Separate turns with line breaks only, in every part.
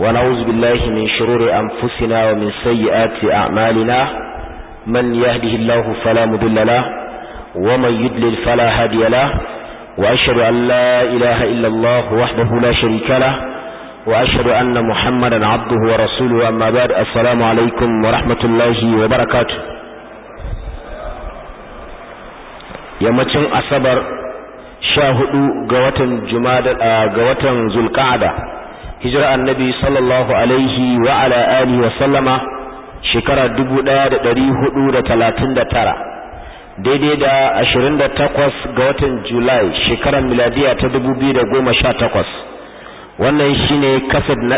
ونعوذ بالله من شرور أنفسنا ومن سيئات أعمالنا من يهده الله فلا مضل له ومن يدلل فلا هادي له وأشهد أن لا إله إلا الله وحده لا شريك له وأشهد أن محمدا عبده ورسوله أما بعد السلام عليكم ورحمة الله وبركاته yammacin asabar sha hudu ga watan jumada ga watan zulqa'ada hijira annabi sallallahu alaihi wa ala alihi wa sallama shekara 1439 daidai da 28 ga watan julai shekarar miladiya ta 2018 wannan shine kasad na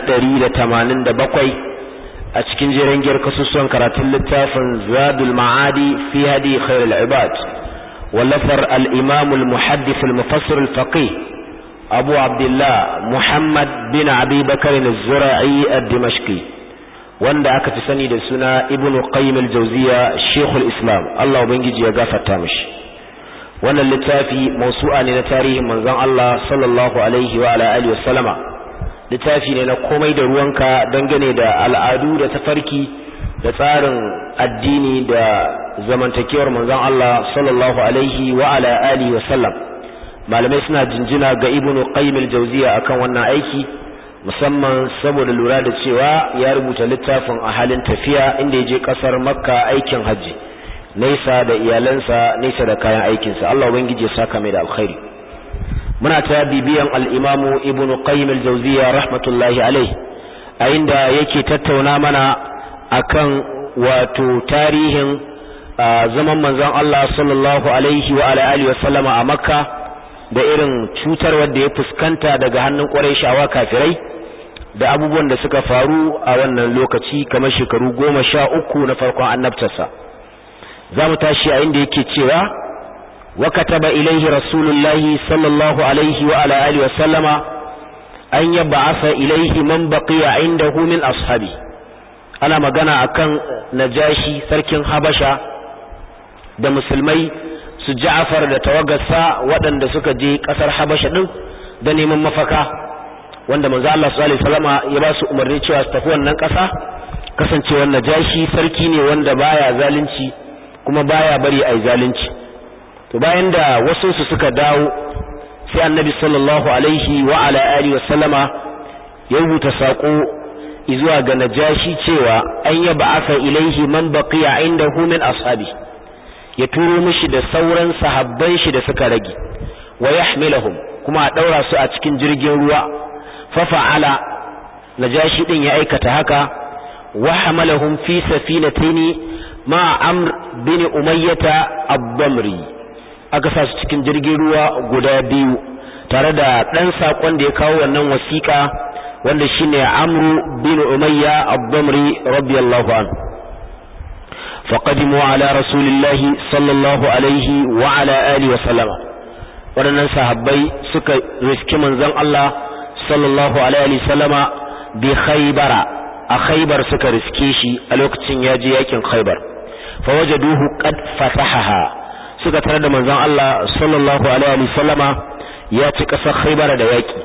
187 a cikin jerin giyar kasusuwan karatun littafin zadul ma'adi fi hadi khairul ibad ولفر الإمام المحدث المفسر الفقيه أبو عبد الله محمد بن أبي بكر الزرعي الدمشقي wanda aka fi sani da suna ibnu qayyim al-jawziya shaykhul islam Allah ubangiji ya gafarta mishi wannan littafi mawsu'a ne na tarihin manzon Allah sallallahu alaihi wa ala alihi wasallama littafi ne na komai da ruwanka dangane da al'adu da tafarki da tsarin addini da zamantakewar manzon Allah sallallahu alaihi wa ala alihi wa sallam malamai suna jinjina ga ibnu qayyim al-jawziya akan wannan aiki musamman saboda lura da cewa ya rubuta littafin a halin tafiya inda ya je kasar makka aikin hajji nesa da iyalansa nesa da kayan aikinsa Allah ubangiji ya saka mai da alkhairi muna ta bibiyan al-imamu ibnu qayyim al-jawziya rahmatullahi alaihi a inda yake tattauna mana akan wato tarihin zaman manzon Allah sallallahu alaihi wa alihi wa sallama a Makka da irin cutar wanda ya fuskanta daga hannun Qurayshawa kafirai da abubuwan da suka faru a wannan lokaci kamar shekaru goma sha uku na farkon annabtarsa za mu tashi a inda yake cewa wa kataba ilaihi rasulullahi sallallahu alaihi wa alihi wa sallama an yab'atha ilaihi man baqiya indahu min ashabi ana magana akan najashi sarkin habasha da musulmai su ja'afar da tawagarsa waɗanda suka je ƙasar habasha ɗin da neman mafaka wanda manzo Allah sallallahu alaihi wasallama ya ba su umarni cewa su tafi wannan ƙasa kasancewar najashi sarki ne wanda baya zalunci kuma baya bari ai zalunci to bayan da wasu su suka dawo sai annabi sallallahu alaihi wa ala alihi wasallama ya rubuta sako izuwa ga najashi cewa an yaba aka ilaihi man baqiya indahu min ashabi ya turo mishi da sauran sahabban shi da suka rage wa yahmilahum kuma a daura su a cikin jirgin ruwa fa fa'ala najashi din ya aikata haka wa hamalahum fi safinataini ma amr bin umayyata ad-damri aka sa su cikin jirgin ruwa guda biyu tare da dan sakon da ya kawo wannan wasiƙa wanda shine amru bin umayya ad-damri radiyallahu anhu faqadimu ala rasulillahi sallallahu alaihi wa ala alihi wa sallama wadannan sahabbai suka riski manzon Allah sallallahu alaihi wa sallama bi khaybara a khaybar suka riske shi a lokacin ya je yakin khaybar fawajaduhu qad fatahaha suka tare da manzon Allah sallallahu alaihi wa sallama ya ci kasar khaybar da yaki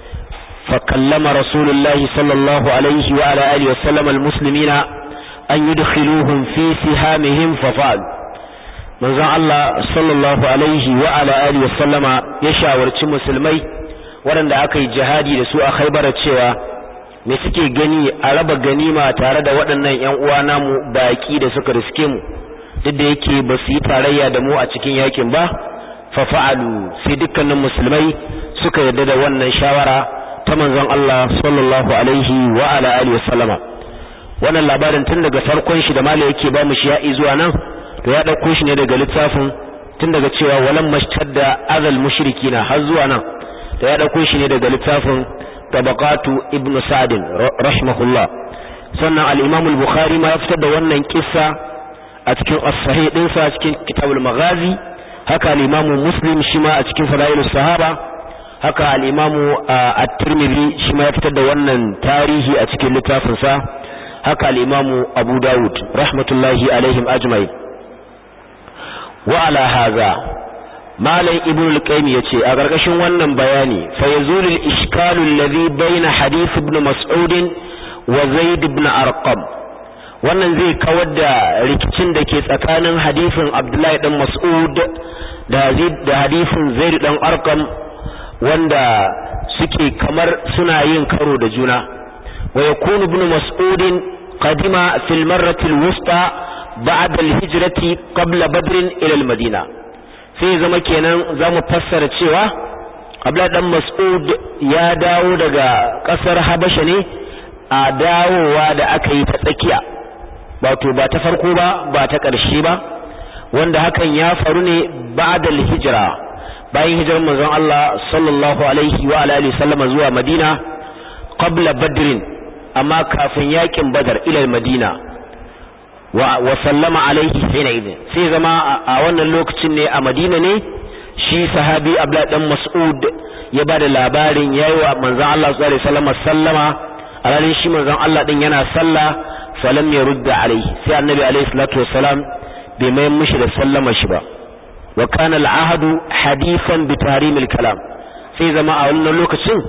فكلم رسول الله صلى الله عليه وعلى آله وسلم المسلمين أن يدخلوهم في سهامهم ففعل من ذا الله صلى الله عليه وعلى آله وسلم يشاور مسلمي waɗanda aka yi jihadi da su a khaibar cewa me suke gani a raba ganima tare da waɗannan ƴan uwa namu baƙi da suka riske mu duk da yake ba su yi tarayya da mu a cikin yakin ba fa fa'alu sai dukkanin musulmai suka yarda da wannan shawara ta manzon Allah sallallahu alaihi wa ala alihi wasallama wannan labarin tun daga farkon shi da mala yake ba mu shi ya zuwa nan to ya dauko shi ne daga littafin tun daga cewa walam mashtadda azal mushrikina har zuwa nan to ya dauko shi ne daga littafin tabaqatu ibn sa'd rahimahullah sannan al-imam al-bukhari ma ya fitar da wannan kissa a cikin as-sahih din sa cikin kitabul maghazi haka al-imam muslim shi ma a cikin fadailus sahaba haka al'imamu a tirmidhi shi ma ya fitar da wannan tarihi a cikin littafinsa haka al'imamu abu dawud rahmatullahi alaihim ajmai wa ala haza malam ibn al-qayyim yace a gargashin wannan bayani fa yazulul ishkalu alladhi bayna hadith ibn mas'ud wa zaid ibn arqam wannan zai kawar da rikicin da ke tsakanin hadisin abdullahi dan mas'ud da da hadisin zaid dan arqam wanda suke kamar suna yin karo da juna wa yakunu ibn mas'ud qadima fil marrati al-wusta ba'da al-hijrati qabla badr ila al-madina sai zama kenan zamu fassara cewa abdullahi dan mas'ud ya dawo daga kasar habasha ne a dawowa da aka yi ta tsakiya wato ba ta farko ba ba ta ƙarshe ba wanda hakan ya faru ne ba'dal hijra bayan hijirar manzon Allah sallallahu alaihi wa alihi sallama zuwa Madina qabla badrin amma kafin yakin badar ila madina wa, wa sallama alaihi hina idin sai zama a wannan lokacin ne a Madina ne shi sahabi Abdullah dan Mas'ud ya bada labarin yayi wa manzon Allah sallallahu alaihi wasallam sallama alalin shi manzon Allah din yana sallah falam yarudda alaihi sai annabi alaihi salatu wassalam bai mai mishi da sallama shi ba wa kana al'ahdu hadithan bi tahrimil kalam sai zama a wannan lokacin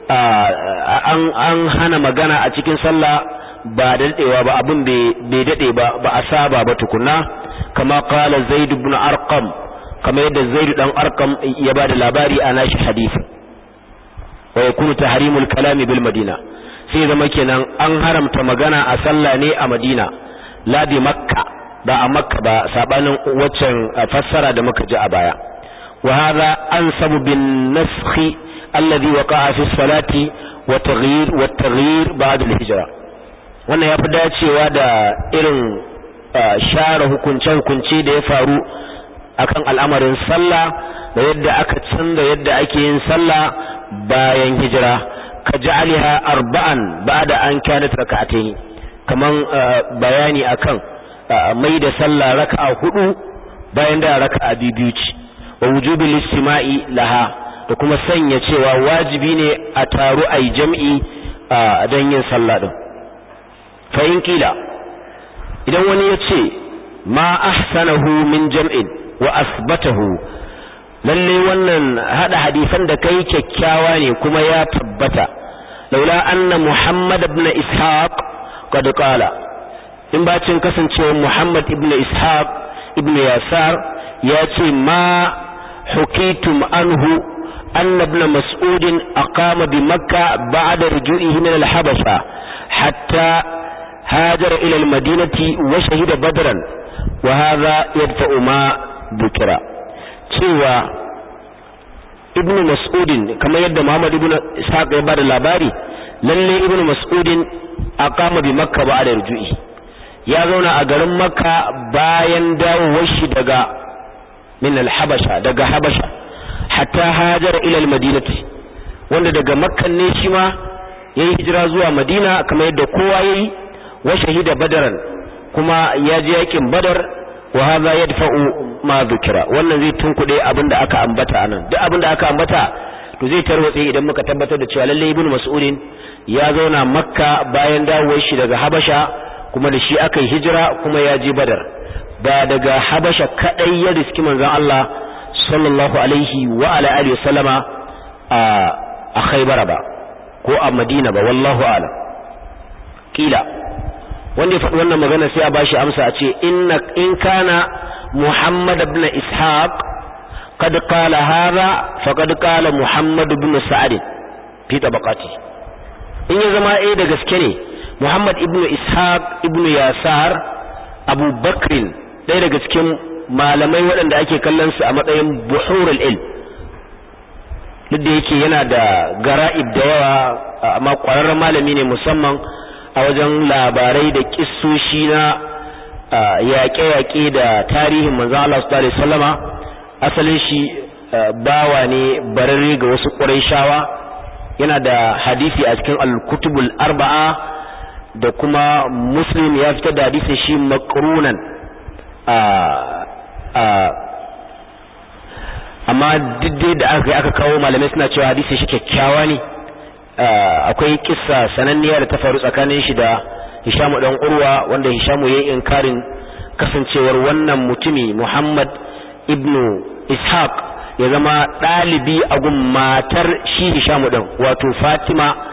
an an hana magana a cikin sallah ba dadewa ba abin bai dade ba ba a saba ba tukunna kama qala zaid ibn arqam kama yadda zaid dan arqam ya bada labari a nashi hadisi wa yakunu tahrimul kalami bil madina sai zama kenan an haramta magana a sallah ne a madina la bi makka ba a makka ba sabanin waccan fassara da muka ji a baya wa hadha ansabu bin naskhi alladhi waqa'a fi salati wa taghyir wa taghyir ba'da al-hijra wannan yafi dacewa da irin share hukunce hukunce da ya faru akan al'amarin sallah da yadda aka canza yadda ake yin sallah bayan hijira ka ja'aliha arba'an ba'da an kanat rak'atayn kaman bayani akan mai da sallah raka'a hudu bayan da raka'a biyu ce wa wujubil istima'i laha da kuma sanya cewa wajibi ne a taru ai jam'i don yin sallah din fa in kila idan wani ya ce ma ahsanahu min jam'in wa asbatahu lalle wannan hada hadisan da kai kyakkyawa ne kuma ya tabbata laula anna muhammad ibn ishaq qad qala in bacin kasancewa muhammad ibn ishaq ibn yasar ya ce ma hukitum anhu anna ibn mas'ud aqama bi makkah ba'da ruju'ihi min al-habasha hatta هاجر إلى المدينة وشهد بدرا وهذا يدفع ما ذكر cewa ibnu mas'udin kamar yadda Muhammad ibn Ishaq ya bada labari lalle ibnu mas'udin aqama bi makka ba'da rujui ya zauna a garin makka bayan dawowar shi daga min al-habasha daga habasha hatta hajara ila al-madinati wanda daga makkan ne shi ma yayi hijira zuwa madina kamar yadda kowa yayi wa shahida badaran kuma ya je yakin badar wa hadha yadfa'u ma dhukira wannan zai tunkude abinda aka ambata anan duk abinda aka ambata to zai tarwatse idan muka tabbatar da cewa lalle ibnu mas'udin ya zauna makka bayan dawowar shi daga habasha kuma da shi aka yi hijira kuma ya je badar ba daga habasha kadai ya riski manzon Allah sallallahu alaihi wa ala alihi wasallama a a khaybara ba ko a madina ba wallahu a'lam kila wanda ya faɗi wannan magana sai a bashi amsa a ce inna in kana Muhammad ibn Ishaq qad qala hadha faqad qala Muhammad ibn Sa'd fi tabaqati in ya zama eh da gaske ne Muhammad ibn Ishaq ibn Yasar Abu Bakr ɗaya daga cikin malamai waɗanda ake kallon su a matsayin buhurul ilm duk da yake yana da gara'ib da yawa amma ƙwararren malami ne musamman a wajen labarai da kissoshi na yaƙe-yaƙe da tarihin manzan Allah su tare sallama asalin shi bawa ne bararre ga wasu ƙuraishawa yana da hadisi a cikin al-kutubul arba'a da kuma muslim ya fitar da hadisi shi makrunan amma diddai da aka aka kawo malamai suna cewa hadisi shi kyakkyawa ne akwai kissa sananniya da ta faru tsakanin shi da Hishamu dan Urwa wanda Hishamu yayin inkarin kasancewar wannan mutumi Muhammad ibnu Ishaq ya zama dalibi a gun matar shi Hishamu din wato Fatima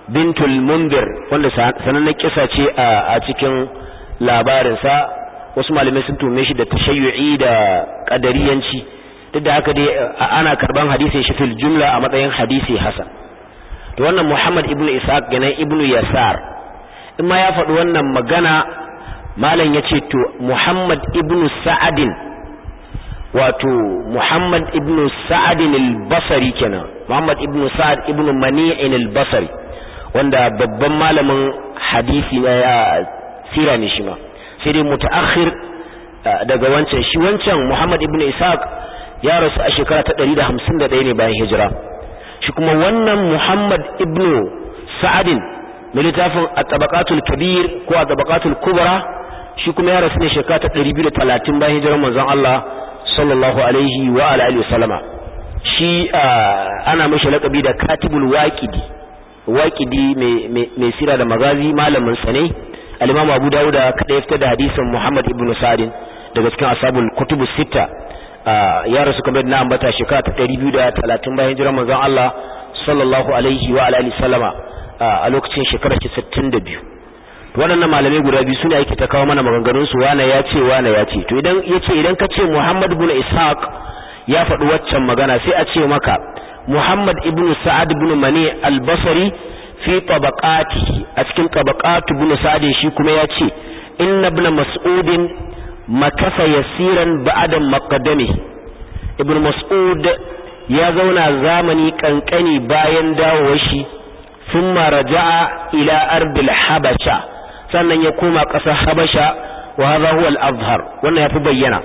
bintul mundir wanda sanannen kisa ce a cikin labarinsa wasu malamai sun tume shi da tashayyu'i da kadariyanci duk da haka dai ana karban hadisin shi fil jumla a matsayin hadisi hasan to wannan Muhammad ibnu Ishaq ganan ibnu Yasar in ma ya faɗi wannan magana malam yace to Muhammad ibnu Sa'adin wato Muhammad ibnu Sa'adin al-Basri kenan Muhammad ibnu Sa'ad ibnu Mani'in al-Basri wanda babban malamin hadisi na ya sira ne shi ma sai dai mutaakhir daga wancan shi wancan Muhammad ibnu Ishaq ya rasu a shekara ta 151 ne bayan hijira shi kuma wannan Muhammad ibn Sa'adin mai littafin at-tabaqatul kabir ko at-tabaqatul kubra shi kuma ya rasu ne shekara ta 230 bayan hijirar manzon Allah sallallahu alaihi wa ala alihi wasallama shi ana mashi lakabi da katibul waqidi waqidi mai mai sira da magazi malamin sa ne al-Imam Abu Dawud kada ya fitar da hadisin Muhammad ibn Sa'adin daga cikin ashabul kutubus sita ya rasu kamar na ambata shekara ta 230 bayan hijirar manzon Allah sallallahu alaihi wa alihi sallama a lokacin shekarar 62 waɗannan malamai guda biyu sune ake ta kawo mana maganganun su wane ya ce wane ya ce to idan yace idan ka ce Muhammad ibn Ishaq ya faɗi waccan magana sai a ce maka Muhammad ibn Sa'ad ibn Mani al-Basri fi tabaqati a cikin tabaqatu ibn Sa'ad shi kuma ya ce inna ibn Mas'udin makasa yasiran ba'da maqdami ibn mas'ud ya zauna zamani kankani bayan dawowar shi thumma raja'a ila ardil habasha sannan ya koma ƙasar habasha wa hadha huwa al-azhar wannan yafi bayyana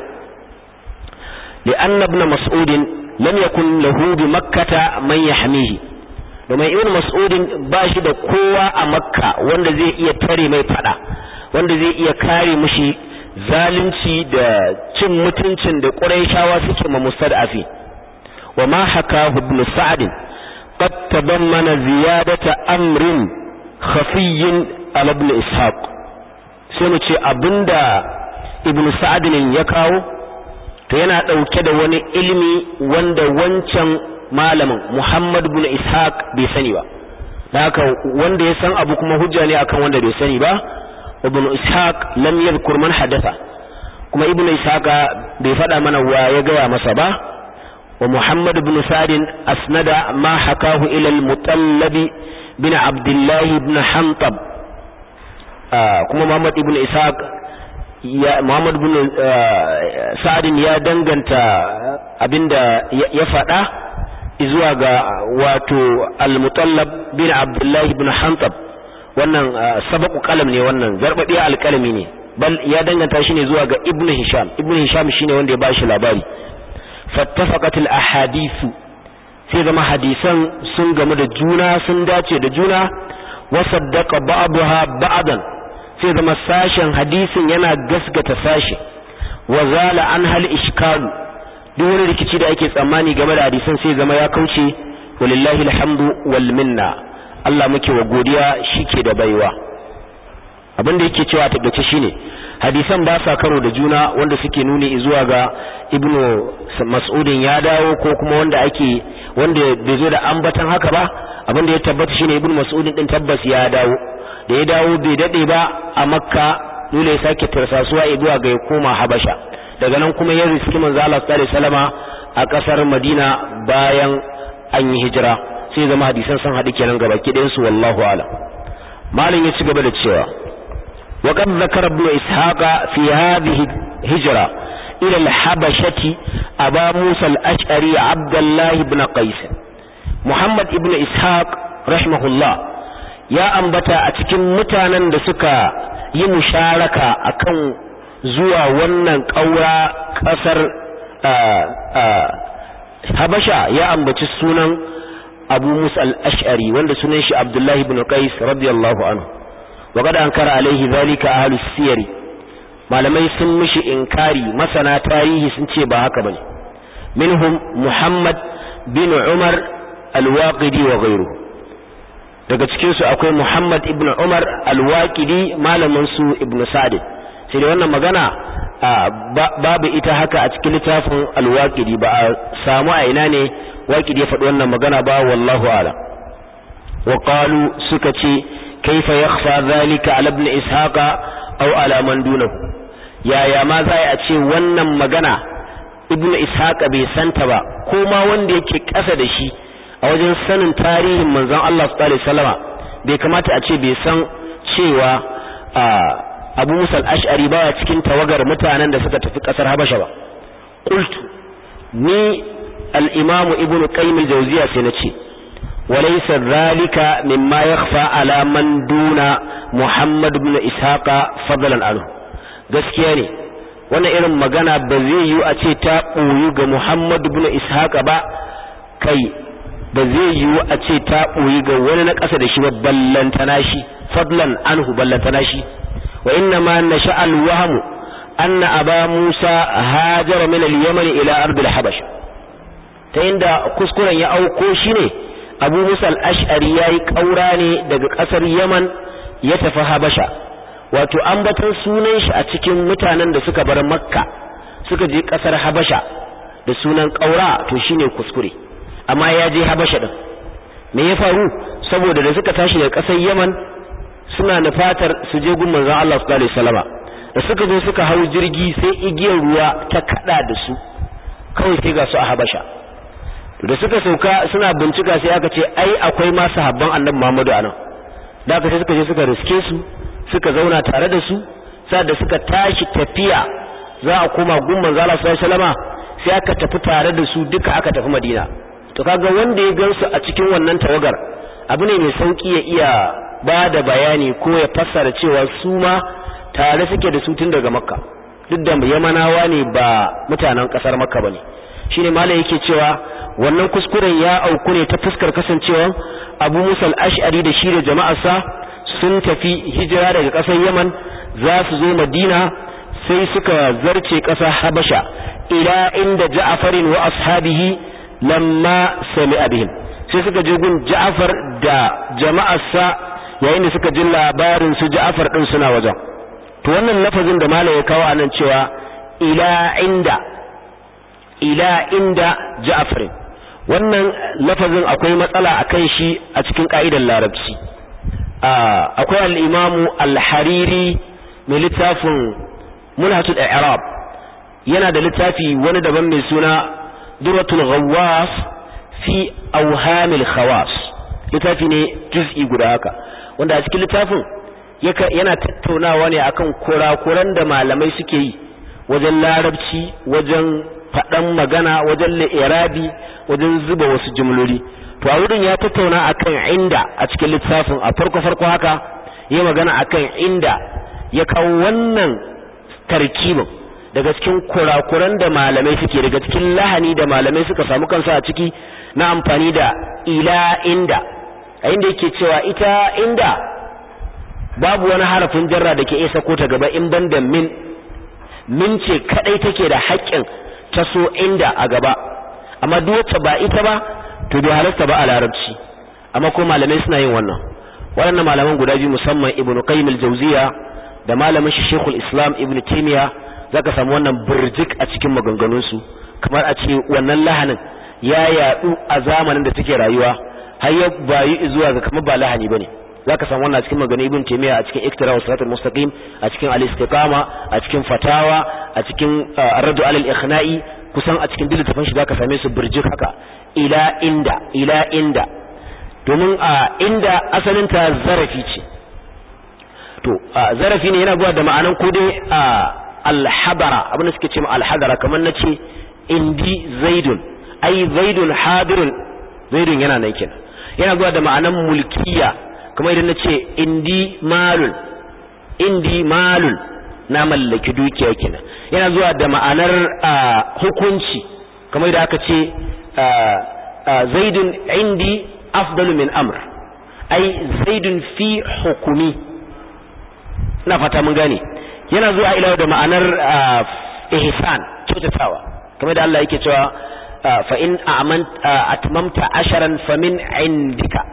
li'anna ibn mas'ud lam yakun lahu bi makkah man yahmihi domin ibn mas'ud ba shi da kowa a makka wanda zai iya tare mai fada wanda zai iya kare mushi zalunci da cin mutuncin da ƙurayshawa suke ma mustad'afi wa ma hakahu ibn sa'd qad tadammana ziyadata amrin khafiyyin ala ibn ishaq sai mu ce abinda ibn sa'd ya kawo to yana dauke da wani ilimi wanda wancan malamin muhammad ibn ishaq bai sani ba haka wanda ya san abu kuma hujja ne akan wanda bai sani ba ibn ishaq lam yadhkur man hadatha kuma ibn ishaq bai faɗa mana wa ya gaya masa ba wa muhammad ibn sa'd asnada ma hakahu ila al-mutallab bin abdullah ibn hantab kuma muhammad ibn ishaq ya muhammad ibn sa'd ya danganta abinda ya faɗa zuwa ga wato al-mutallab bin abdullah ibn hantab wannan sabaku kalam ne wannan zarbabiya alkalami ne bal ya danganta shi ne zuwa ga ibn hisham ibn hisham shine wanda ya bashi labari fattafaqat al ahadithu sai zama hadisan sun gamu da juna sun dace da juna wa saddaqa ba'daha ba'dan sai zama sashen hadisin yana gasgata sashi wa zala an hal ishkalu duk wani rikici da ake tsammani game da hadisan sai zama ya kauce walillahi alhamdu wal minna Allah muke wa godiya shike da baiwa abin da yake cewa tabbace shine hadisan ba sa karo da juna wanda suke nuni zuwa ga ibnu mas'udin ya dawo ko kuma wanda ake wanda bai zo da ambatan haka ba abin da ya tabbata shine ibnu mas'udin din tabbas ya dawo da ya dawo bai dade ba a makka dole ya sake tarsasuwa zuwa ga ya koma habasha daga nan kuma ya riski manzo Allah sallallahu alaihi wasallama a kasar Madina bayan an yi hijira sai zama hadisan sun haɗu kenan gaba kiɗin su wallahu ala malin ya ci gaba da cewa wa qad zakara ibn ishaqa fi hadhihi hijra ila al-habashati aba musa al-ash'ari abdullah ibn qais muhammad ibn ishaq rahimahullah ya ambata a cikin mutanen da suka yi musharaka akan zuwa wannan ƙaura ƙasar habasha ya ambaci sunan abu musa al-ash'ari wanda sunan shi abdullahi ibn qais radiyallahu anhu wa qad ankara alaihi zalika ahlus siyari malamai sun mishi inkari masana tarihi sun ce ba haka bane minhum muhammad bin umar al-waqidi wa ghayruhu daga cikin su akwai muhammad ibn umar al-waqidi malamin su ibn sa'd sai da wannan magana babu ita haka a cikin littafin al-waqidi ba a samu a ina ne waqidi ya faɗi wannan magana ba wallahu a'lam wa qalu suka ce kaifa yakhfa zalika ala ibn ishaqa aw ala man dunahu yaya ma za a ce wannan magana ibn ishaqa bai santa ba ko ma wanda yake kasa da shi a wajen sanin tarihin manzon Allah sallallahu alaihi wasallama bai kamata a ce bai san cewa Abu Musa al-Ash'ari baya cikin tawagar mutanen da suka tafi kasar Habasha ba qultu ni al-Imam Ibn Qayyim al-Jawziyya sai nace walaysa dhalika mimma yakhfa ala man duna Muhammad ibn Ishaqa fadlan anhu gaskiya ne wannan irin magana ba zai yi a ce ta ɓoyu ga Muhammad ibn Ishaqa ba kai ba zai yiwu a ce ta ɓoyi ga wani na ƙasa da shi ba ballantana shi fadlan anhu ballantana shi wa inna ma nasha al-wahmu anna aba Musa hajara min al-Yaman ila ard al-Habash ta inda kuskuren ya auko shine Abu Musa al-Ash'ari yayi kaura ne daga ƙasar Yaman ya tafi Habasha wato ambaton sunan shi a cikin mutanen da suka bar Makka suka je ƙasar Habasha da sunan kaura to shine kuskure amma ya je habasha din me ya faru saboda da suka tashi daga ƙasar yaman suna nufatar su je gun manzon Allah sallallahu alaihi wasallama da suka zo suka hau jirgi sai igiyar ruwa ta kada da su kawai sai ga su a habasha da suka sauka suna bincika sai aka ce ai akwai ma sahabban annabi Muhammadu anan da aka sai suka je suka riske su suka zauna tare da su sai da suka tashi tafiya za a koma gun manzon Allah sallallahu alaihi wasallama sai aka tafi tare da su duka aka tafi Madina to kaga wanda ya gansu a cikin wannan tawagar abu ne mai sauki ya iya ba da bayani ko ya fassara cewa su ma tare suke da su tun daga makka duk da yamanawa ne ba mutanen kasar makka bane shine malai yake cewa wannan kuskuren ya auku ne ta fuskar kasancewa abu musa al-ash'ari da shi da jama'arsa sun tafi hijira daga kasar yaman za su zo madina sai suka zarce kasar habasha ila inda ja'farin wa ashabihi lamma sami'a bihim sai suka je gun Ja'far da jama'arsa yayin da suka ji labarin su Ja'far din suna wajen to wannan lafazin da malai ya kawo anan cewa ila inda ila inda Ja'far wannan lafazin akwai matsala akan shi a cikin ka'idar larabci akwai al-Imam al-Hariri mai littafin Mulhatul I'rab yana da littafi wani daban mai suna duratul ghawwas fi awhamil khawas littafi ne juz'i guda haka wanda a cikin littafin yana tattaunawa ne akan kurakuran da malamai suke yi wajen larabci wajen faɗan magana wajen li'irabi wajen zuba wasu jumloli to a wurin ya tattauna akan inda a cikin littafin a farko farko haka ya magana akan inda ya kawo wannan tarkibin daga cikin kurakuran da malamai suke daga cikin lahani da malamai suka samu kansu a ciki na amfani da ila inda a inda yake cewa ita inda babu wani harafin jarra da ke iya sako ta gaba in banda min min ce kadai take da haƙƙin ta so inda a gaba amma duk wacce ba ita ba to bai halarta ba a larabci amma ko malamai suna yin wannan waɗannan malaman guda biyu musamman ibnu qayyim al-jawziya da malamin shi shekul islam ibnu taymiya zaka samu wannan burjik a cikin maganganunsu kamar a ce wannan lahanin ya yadu a zamanin da take rayuwa har ya bayi zuwa ga kamar ba lahani bane zaka samu wannan a cikin maganganun ibn taymiya a cikin iktira wa siratul mustaqim a cikin al-istiqama a cikin fatawa a cikin ar-radu alal ikhna'i kusan a cikin littafin shi zaka same su burjik haka ila inda ila inda domin a inda asalin ta zarafi ce to zarafi ne yana zuwa da ma'anan ko dai alhabara abin da suke ce alhadara kamar na ce indi zaidun ai zaidun hadirun zaidun yana nan kenan yana zuwa da ma'anan mulkiya kamar idan na ce indi malun indi malun na mallaki dukiya kenan yana zuwa da ma'anar hukunci kamar idan aka ce zaidun indi afdalu min amr ai zaidun fi hukumi ina fata mun gane yana zuwa ila da ma'anar ihsan kyautatawa kamar da Allah yake cewa fa in atmamta asharan famin indika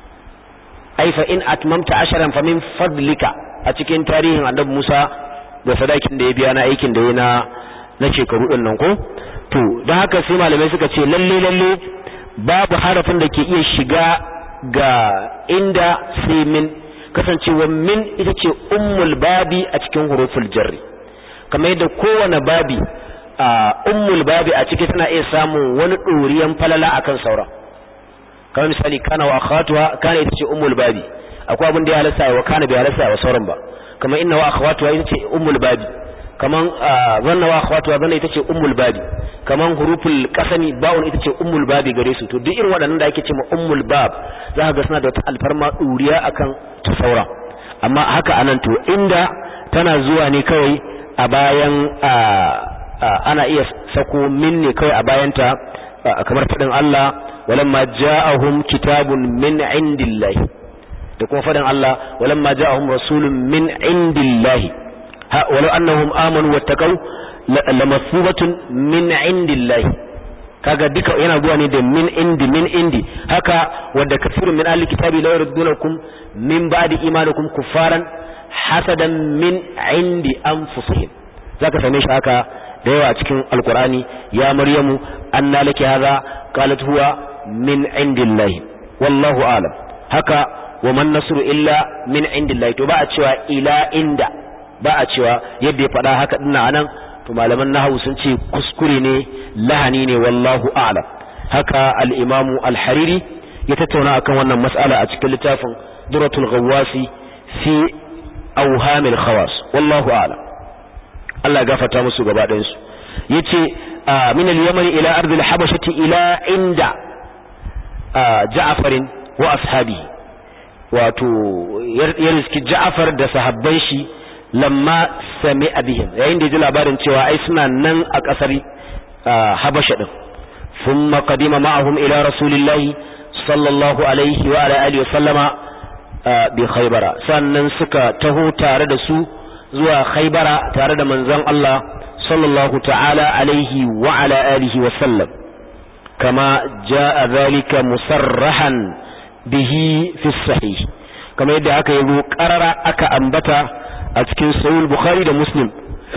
ai fa in atmamta asharan famin fadlika a cikin tarihin annabi Musa da sadakin da ya biya na aikin da ya na na shekaru din nan ko to don haka sai malamai suka ce lalle lalle babu harafin da ke iya shiga ga inda sai min kasancewa min ita ce ummul babi a cikin huruful jarri kamar yadda kowane babi ummul babi a ciki tana iya samun wani ɗoriyan falala akan sauran kamar misali kana wa akhatuha kana ita ce ummul babi akwai abin da ya halasta wa kana bai halasta wa sauran ba kamar inna wa akhawatuha ita ce ummul babi kaman zanna wa akhawatuha zanna ita ce ummul babi kaman huruful qasami ba'un ita ce ummul babi gare su to duk irin waɗannan da ake ce ma ummul bab za ka ga suna da wata alfarma duriya akan ta saura amma haka anan to inda tana zuwa ne kawai a bayan ana iya sako min ne kawai a bayanta kamar faɗin Allah walamma ja'ahum kitabun min indillahi da kuma faɗin Allah walamma ja'ahum rasulun min indillahi ha walau annahum amanu wattaqau lamathubatun min indillahi kaga duka yana zuwa ne da min indi min indi haka wadda kafirun min ahli kitabi la yurdunakum min ba'di imanikum kuffaran hasadan min indi anfusihim zaka same shi haka da yawa cikin alqur'ani ya maryamu anna laki hadha qalat huwa min indillahi wallahu a'lam haka wa man nasru illa min indillahi to ba a cewa ila inda ba a cewa yadda ya faɗa haka dinnan anan to malaman nahwu sun ce kuskure ne lahani ne wallahu a'lam haka al-imamu al-hariri ya tattauna akan wannan mas'ala a cikin littafin duratul ghawasi fi awhamil khawas wallahu a'lam Allah ya gafarta musu gaba ɗayan su yace min al-yaman ila ardh al-habashati ila inda Ja'farin wa ashabi wato ya riski Ja'far da sahabban shi lamma sami abihim yayin da ya ji labarin cewa ai suna nan a ƙasar Habasha din thumma qadima ma'ahum ila rasulillahi sallallahu alaihi wa ala alihi wa sallama bi khaybara sannan suka taho tare da su zuwa khaybara tare da manzon Allah sallallahu ta'ala alaihi wa ala alihi wa sallam kama jaa dhalika musarrahan bihi fi sahih kama yadda aka yi qarara aka ambata a cikin sahih bukhari da muslim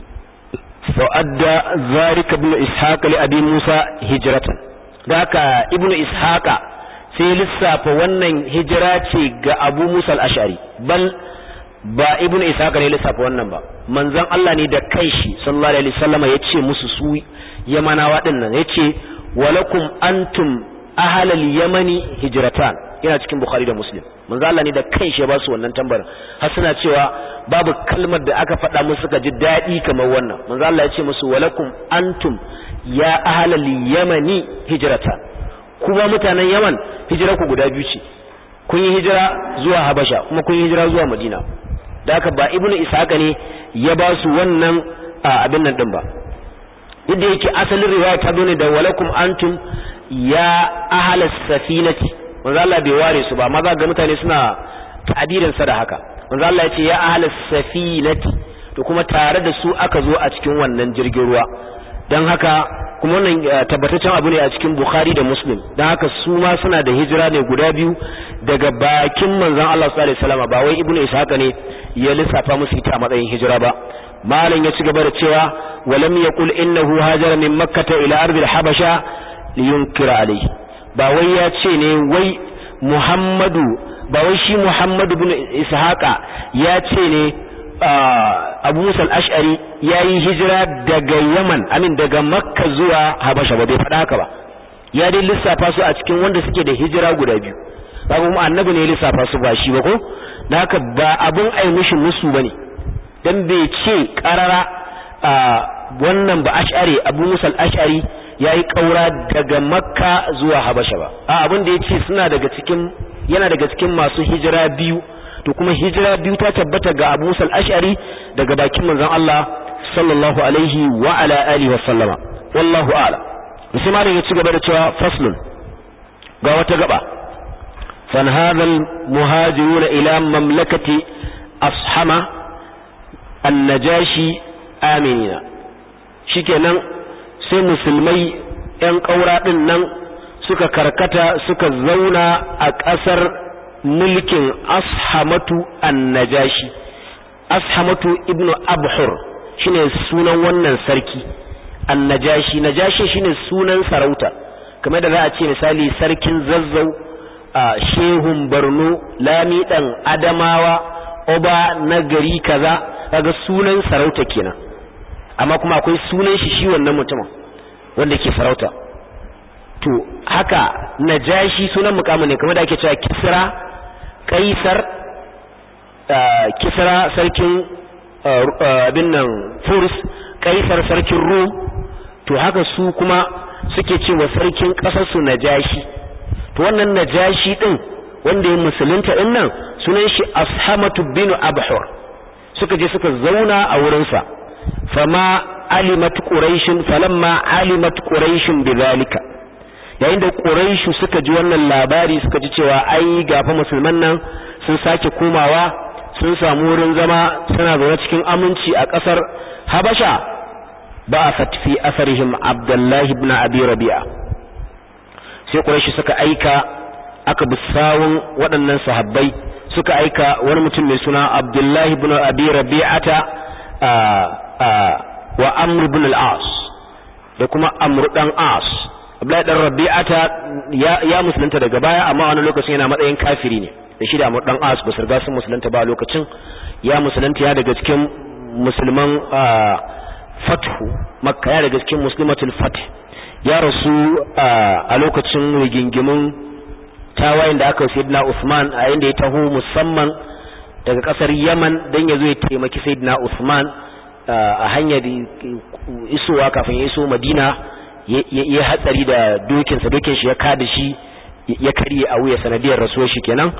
fa'adda zalika ibn ishaq li abi musa hijratan da haka ibn ishaq sai lissafa wannan hijira ce ga abu musa al-ash'ari bal ba ibn ishaq ne lissafa wannan ba manzon Allah ne da kanshi sallallahu alaihi wasallam yace musu su yamanawa dinnan yace walakum antum ahlal yamani hijratan yana cikin bukhari da muslim manzo Allah ne da kanshi ya ba su wannan tambarin har suna cewa babu kalmar da aka faɗa musu suka ji daɗi kamar wannan manzo Allah ya ce musu walakum antum ya ahlal yamani hijratan kuma mutanen yaman hijira ku guda biyu ce kun yi hijira zuwa habasha kuma kun yi hijira zuwa madina da haka ba ibnu ishaqa ne ya ba su wannan abin nan din ba duk da yake asalin riwaya ta zo ne da walakum antum ya ahlas safinati manzo Allah bai ware su ba amma za ga mutane suna ta'abirin sa da haka manzo Allah ya ce ya ahlas safinati to kuma tare da su aka zo a cikin wannan jirgin ruwa dan haka kuma wannan tabbataccen abu ne a cikin Bukhari da Muslim dan haka su ma suna da hijira ne guda biyu daga bakin manzon Allah sallallahu alaihi wasallam ba wai ibnu ishaq ne ya lissafa musu ita a matsayin hijira ba malam ya ci gaba da cewa walam yaqul innahu hajara min makkah ila ardil habasha liyunkira alayhi ba wai ya ce ne wai Muhammadu ba wai shi Muhammadu bin Ishaqa ya ce ne Abu Musa al-Ash'ari yayi hijira daga Yaman amin daga Makka zuwa Habasha ba bai faɗa haka ba ya dai lissafa su a cikin wanda suke da hijira guda biyu babu mu annabi ne lissafa su ba shi ba ko haka ba abun ai mishi musu bane dan bai ce karara wannan ba Ash'ari Abu Musa al-Ash'ari ya yi ƙaura daga makka zuwa habasha ba a abin da ya ce suna daga cikin yana daga cikin masu hijira biyu to kuma hijira biyu ta tabbata ga abu musal ash'ari daga bakin manzon Allah sallallahu alaihi wa ala alihi wa sallama wallahu a'la sai malam ya ci gaba da cewa faslun ga wata gaba fan hadhal muhajiruna ila mamlakati ashama an-najashi aminina shikenan sai musulmai ‘yan ƙaura ɗin nan suka karkata suka zauna a ƙasar mulkin ashamatu annajashi ashamatu ibnu abhur shine sunan wannan sarki annajashi najashi shine sunan sarauta kamar da za a ce misali sarkin zazzau shehun Borno lami dan Adamawa oba na gari kaza kaga sunan sarauta kenan amma kuma akwai sunan shi shi wannan mutumin wanda ke sarauta to haka najashi sunan mukamin ne kamar da ake cewa kisra kaisar kisra sarkin abin nan furs kaisar sarkin rum to haka su kuma suke cewa sarkin kasar su najashi to wannan najashi din wanda ya musulunta din nan sunan shi ashamatu bin abhur suka je suka zauna a wurinsa fama alimat quraishun falamma alimat quraishun bidhalika yayin da quraishu suka ji wannan labari suka ji cewa ai gafa musulman nan sun sake komawa sun samu wurin zama suna zaune cikin aminci a kasar habasha ba'athat fi asarihim abdullahi ibn abi rabi'a sai quraishu suka aika aka bi sawun waɗannan sahabbai suka aika wani mutum mai suna abdullahi ibn abi rabi'ata wa amr ibn al-as da kuma amr dan as abdullahi dan rabi'ata ya, ya musulunta daga baya amma wani lokacin yana matsayin kafiri ne da shi da amr dan as ba su riga sun musulunta ba lokacin ya musulunta ya daga cikin musulman fathu makka ya daga cikin muslimatul fath ya rasu a lokacin rigingimin tawayen da aka sayyidina Usman a inda ya taho musamman daga kasar Yaman dan yazo ya taimaki sayyidina Usman a hanyar isowa kafin ya iso Madina ya hatsari da dokinsa dokin shi ya kada shi ya karye a wuya sanadiyar rasuwar shi kenan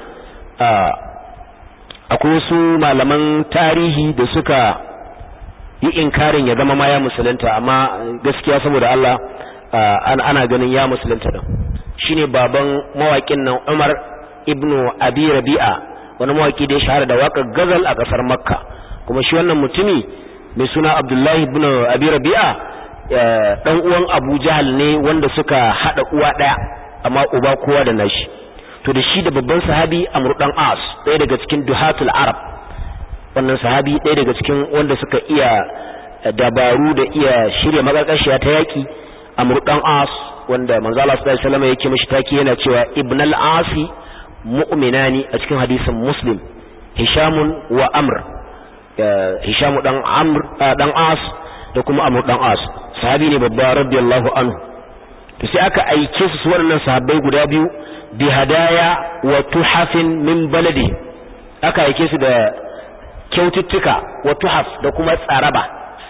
akwai wasu malaman tarihi da suka yi inkarin ya zama ma ya musulunta amma gaskiya saboda Allah ana ganin ya musulunta din shine baban mawakin nan Umar ibnu Abi Rabi'a wani mawaki da ya shahara da waƙar gazal a ƙasar Makka kuma shi wannan mutumi mai suna Abdullahi ibn Abi Rabi'a dan uwan Abu Jahal ne wanda suka hada uwa daya amma uba kowa da nashi to da shi da babban sahabi Amr dan As ɗaya daga cikin duhatul Arab wannan sahabi ɗaya daga cikin wanda suka iya dabaru da iya shirya magarkashiya ta yaki Amr dan As wanda manzo Allah sallallahu alaihi wasallam yake mishi taki yana cewa ibn al-asi mu'minani a cikin hadisin muslim hisham wa amr hisham dan amr dan as da kuma amr dan as sahabi ne babba radiyallahu anhu to sai aka aike su waɗannan sahabbai guda biyu bi hadaya wa tuhafin min baladi aka aike su da kyaututtuka wa tuhaf da kuma tsaraba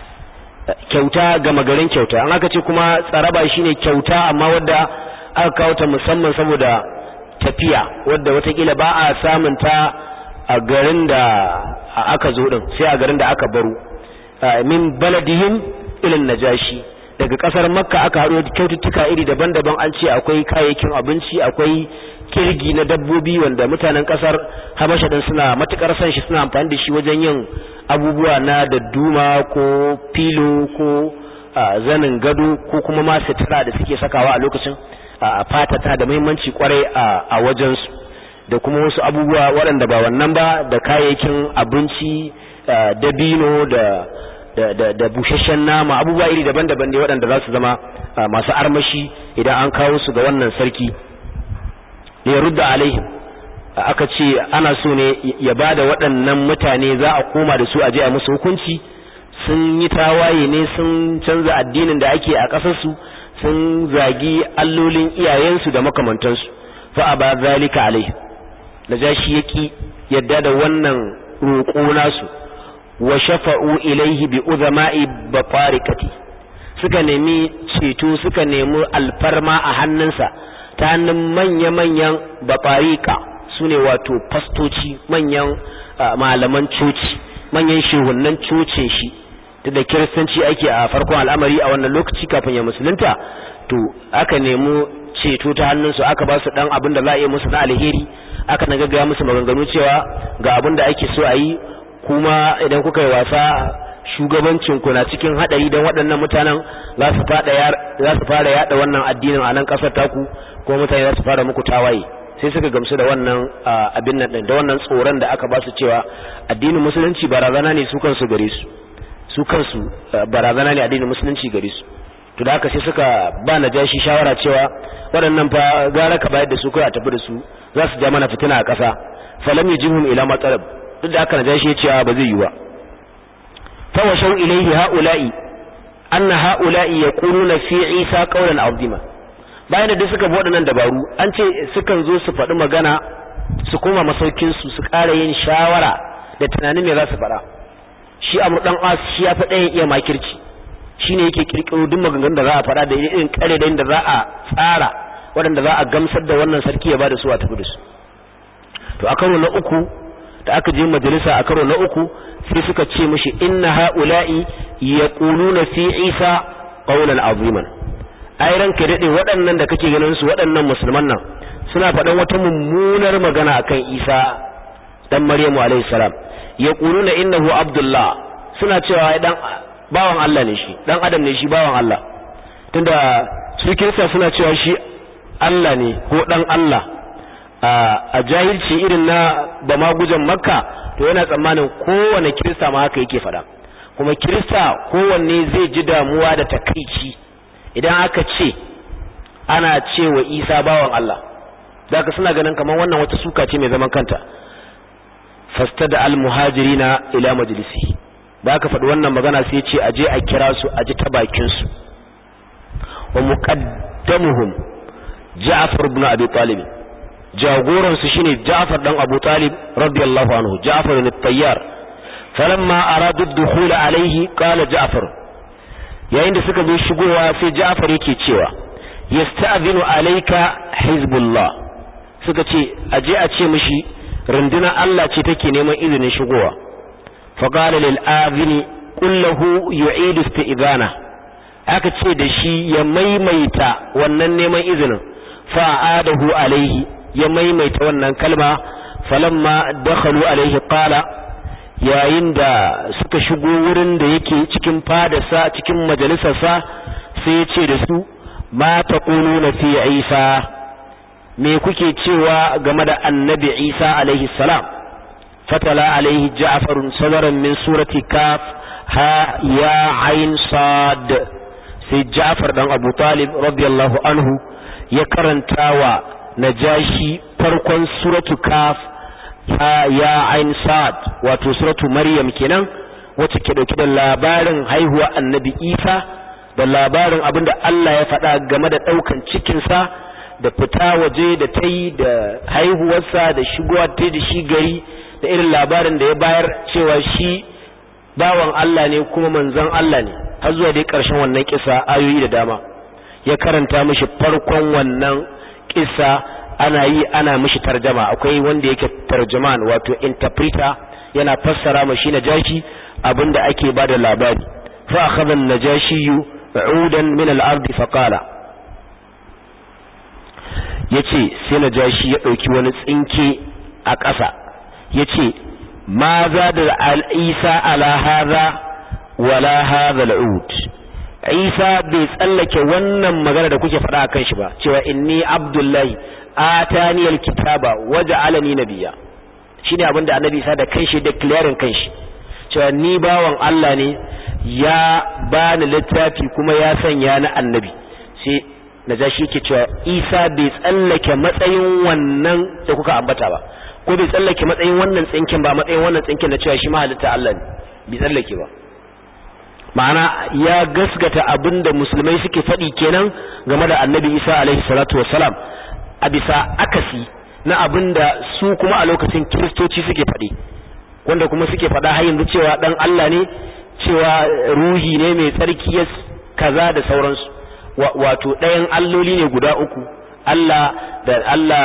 kyauta gama garin kyauta an aka ce kuma tsaraba shine kyauta amma wadda aka kawo ta musamman saboda tafiya wadda watakila ba a samun ta a garin da aka zo din sai a garin da aka baro min baladihim ilin najashi daga kasar makka aka haɗo kyaututtuka iri daban-daban an ce akwai kayayyakin abinci akwai kirgi na dabbobi wanda mutanen kasar habasha din suna matukar son shi suna amfani da shi wajen yin abubuwa na dadduma ko filo ko zanin gado ko kuma ma sutura da suke sakawa a lokacin a fata ta da muhimmanci kwarai a wajensu da kuma wasu abubuwa waɗanda ba wannan ba da kayayyakin abinci dabino da da da da busasshen nama abubuwa iri daban-daban ne waɗanda za su zama masu armashi idan an kawo su ga wannan sarki ne rudda alaihim aka ce ana so ne ya bada waɗannan mutane za a koma da su a je a musu hukunci sun yi tawaye ne sun canza addinin da ake a ƙasarsu sun zagi allolin iyayensu da makamantansu fa aba zalika alaihim najashi yaki yadda da wannan roƙo nasu wa shafa'u ilaihi bi uzama'i bafarikati suka nemi ceto suka nemi alfarma a hannunsa ta hannun manya-manyan bafarika su ne wato fastoci manyan malaman coci manyan shehunan cocin shi da da kiristanci ake a farkon al'amari a wannan lokaci kafin ya musulunta to aka nemi ceto ta hannunsu aka ba su dan abin da za a yi musu na alheri aka na gaggaya musu maganganu cewa ga abin da ake so a yi kuma idan kuka yi wasa shugabancin ku na cikin hadari don waɗannan mutanen za su za su fara yada wannan addinin a nan ƙasar taku kuma mutane za su fara muku tawaye sai suka gamsu da wannan abin nan din da wannan tsoron da aka ba su cewa addinin musulunci barazana ne su kansu gare su su kansu barazana ne addinin musulunci gare su to da haka sai suka ba najashi shawara cewa waɗannan fa gara ka bayar da su kai a tafi da su za su ja mana fitina a ƙasa falam yajibhum ila matalab duk da haka najashi ya ce ba zai yi ba fa washaw ilayhi haula'i anna haula'i yaquluna fi isa qawlan azima bayan da suka bi waɗannan dabaru an ce sukan zo su faɗi magana su koma masaukin su su ƙara yin shawara da tunanin me za su faɗa shi amur dan as shi ya faɗa iya makirci shine yake kirkiro duk maganganun da za a faɗa da irin kare da inda za a tsara waɗanda za a gamsar da wannan sarki ya bada su a tafi da su to a karo na uku da aka je majalisa a karo na uku sai suka ce mishi inna haula'i yaquluna fi isa qawlan aziman ai ranka dade waɗannan da kake ganin su waɗannan musulman nan suna faɗan wata mummunar magana akan isa dan maryamu alayhi salam yaquluna innahu abdullah suna cewa dan bawan Allah ne shi dan adam ne shi bawan Allah tunda su kirista suna cewa shi Allah ne ko dan Allah a jahilci irin na ba magujan makka to yana tsammanin kowane kirista ma haka yake fada kuma kirista kowanne zai ji damuwa da takaici idan aka ce ana cewa isa bawan Allah zaka suna ganin kamar wannan wata suka ce mai zaman kanta fastada al muhajirina ila majlisi da aka faɗi wannan magana sai ce aje a kira su aji ta bakin su wa muqaddamuhum Ja'far ibn Abi Talib jagoran su shine Ja'far dan Abu Talib radiyallahu anhu Ja'far ibn Tayyar falamma aradu ad-dukhul alayhi qala Ja'far yayin da suka zo shigowa sai Ja'far yake cewa yasta'zinu alayka hizbullah suka ce aje a ce mishi rundunar Allah ce take neman izinin shigowa فقال للآذن قل له يعيد استئذانه aka ce da shi ya maimaita wannan neman izinin fa'adahu alaihi ya maimaita wannan kalma falamma dakhalu alaihi qala yayin da suka shigo wurin da yake cikin fadarsa cikin majalisarsa sai ya ce da su ma taquluna fi isa me kuke cewa game da annabi isa alaihi salam فتلا عليه جعفر صدرا من سورة كاف ها يا عين صاد سي جعفر دان أبو طالب رضي الله عنه يكرن تاوى نجاشي فرقا سورة كاف ها يا عين صاد واتو سورة مريم كنان وتكدو كده labarin haihuwa annabi Isa da labarin abinda Allah ya faɗa game da ɗaukan cikinsa da fita waje da ta yi da haihuwarsa da shigowa ta da shi gari da irin labarin da ya bayar cewa shi bawan Allah ne kuma manzon Allah ne har zuwa dai ƙarshen wannan kisa ayoyi da dama ya karanta mishi farkon wannan kisa ana yi ana mishi tarjama akwai wanda yake tarjaman wato interpreter yana fassara mashi najashi abinda ake bada labari fa akhadha an-najashi udan min al-ard fa qala yace sai najashi ya dauki wani tsinke a ƙasa ya ce ma za da al'isa ala haza wala haza al'ud isa bai tsallake wannan magana da kuke faɗa a kan shi ba cewa inni abdullahi ataniyal kitaba waje alani nabiya shi ne abinda annabi isa da kanshi da clearing kanshi cewa ni bawan Allah ne ya bani littafi kuma ya sanya na annabi sai na ja shi ke cewa isa bai tsallake matsayin wannan da kuka ambata ba ko bai tsallake matsayin wannan tsinkin ba matsayin wannan tsinkin da cewa shi mahalitta Allah ne bai tsallake ba ma'ana ya gasgata abinda musulmai suke faɗi kenan game da annabi isa alaihi salatu wassalam a bisa akasi na abinda su kuma a lokacin kiristoci suke faɗi wanda kuma suke faɗa har yanzu cewa dan Allah ne cewa ruhi ne mai tsarki ya kaza da sauransu wato ɗayan alloli ne guda uku Allah da Allah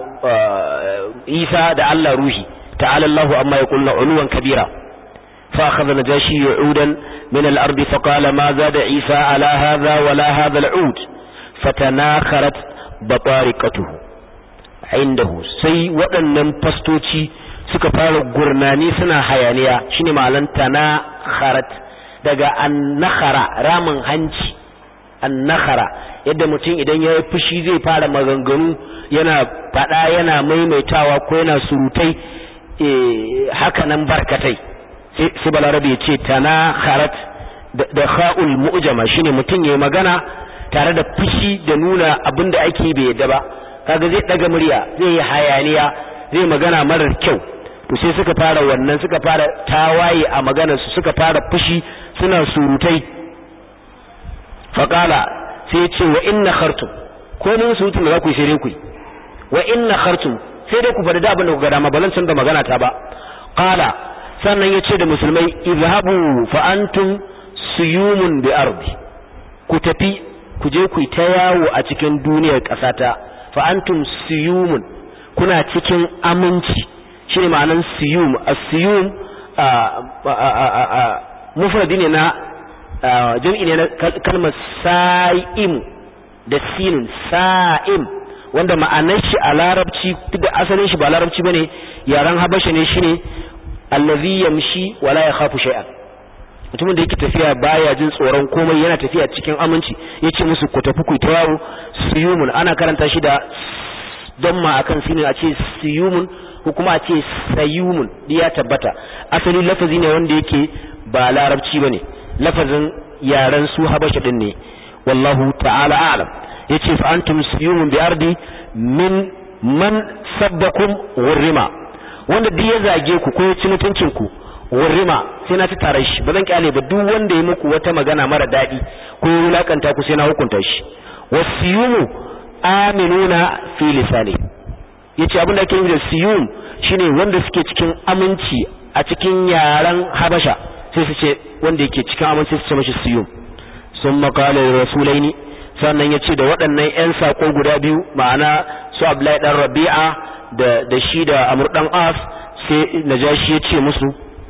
Isa da Allah ruhi ta'ala Allahu amma yaqulna uluwan kabira fa akhadha najashi yu'udan min al-ard fa qala ma zada Isa ala hadha wala hadha al-ud fatanakharat batariqatuhu indahu sai waɗannan fastoci suka fara gurnani suna hayaniya shine malan tanakharat daga annakhara ramin hanci annakhara yadda mutum idan ya yi fushi zai fara maganganu yana faɗa yana maimaitawa ko yana surutai haka nan barkatai sai balarabe ya ce tana kharat da kha'ul mu'jama shine mutum yayi magana tare da fushi da nuna abin da ake bai yadda ba kaga zai daga murya zai yi hayaniya zai magana marar kyau to sai suka fara wannan suka fara tawaye a maganar su suka fara fushi suna surutai faqala sai ya ce wa inna khartum ko mun surutun da za ku yi sai dai ku yi wa inna khartum sai dai ku faɗi da abin da ku ga dama ba zan canza magana ta ba qala sannan ya ce da musulmai izhabu fa antum suyumun bi ardi ku tafi ku je ku ta yawo a cikin duniyar ƙasata fa antum suyumun kuna cikin aminci shine ma'anan suyum as-suyum mufradi ne na jam'i ne na kalmar sa'im da sinun sa'im wanda ma'anar shi a larabci da asalin shi ba larabci bane yaran habasha ne shine allazi yamshi wala yakhafu shay'an mutumin da yake tafiya baya jin tsoron komai yana tafiya cikin aminci yace musu ku tafi ku ta yawo suyumun ana karanta shi da don ma akan sinin a ce suyumun ko kuma a ce sayumun ya tabbata asali lafazi ne wanda yake ba larabci bane lafazin yaran su habasha din ne wallahu ta'ala a'lam yace fa antum suyumun bi ardi min man sabbakum wurrima wanda duk ya zage ku ko ya ci mutuncin ku wurrima sai na ci tare shi ba zan kyale ba duk wanda ya muku wata magana mara daɗi ko ya wulakanta ku sai na hukunta shi wasiyumu aminuna fi lisani yace abin da ake nufi da siyum shine wanda suke cikin aminci a cikin yaran habasha sai su ce wanda yake cikin aminci su ce mashi siyum sun makala rasulaini sannan ya ce da waɗannan 'yan saƙo guda biyu ma'ana su abdullahi ɗan rabi'a da da shi da amur ɗan as sai najashi ya ce musu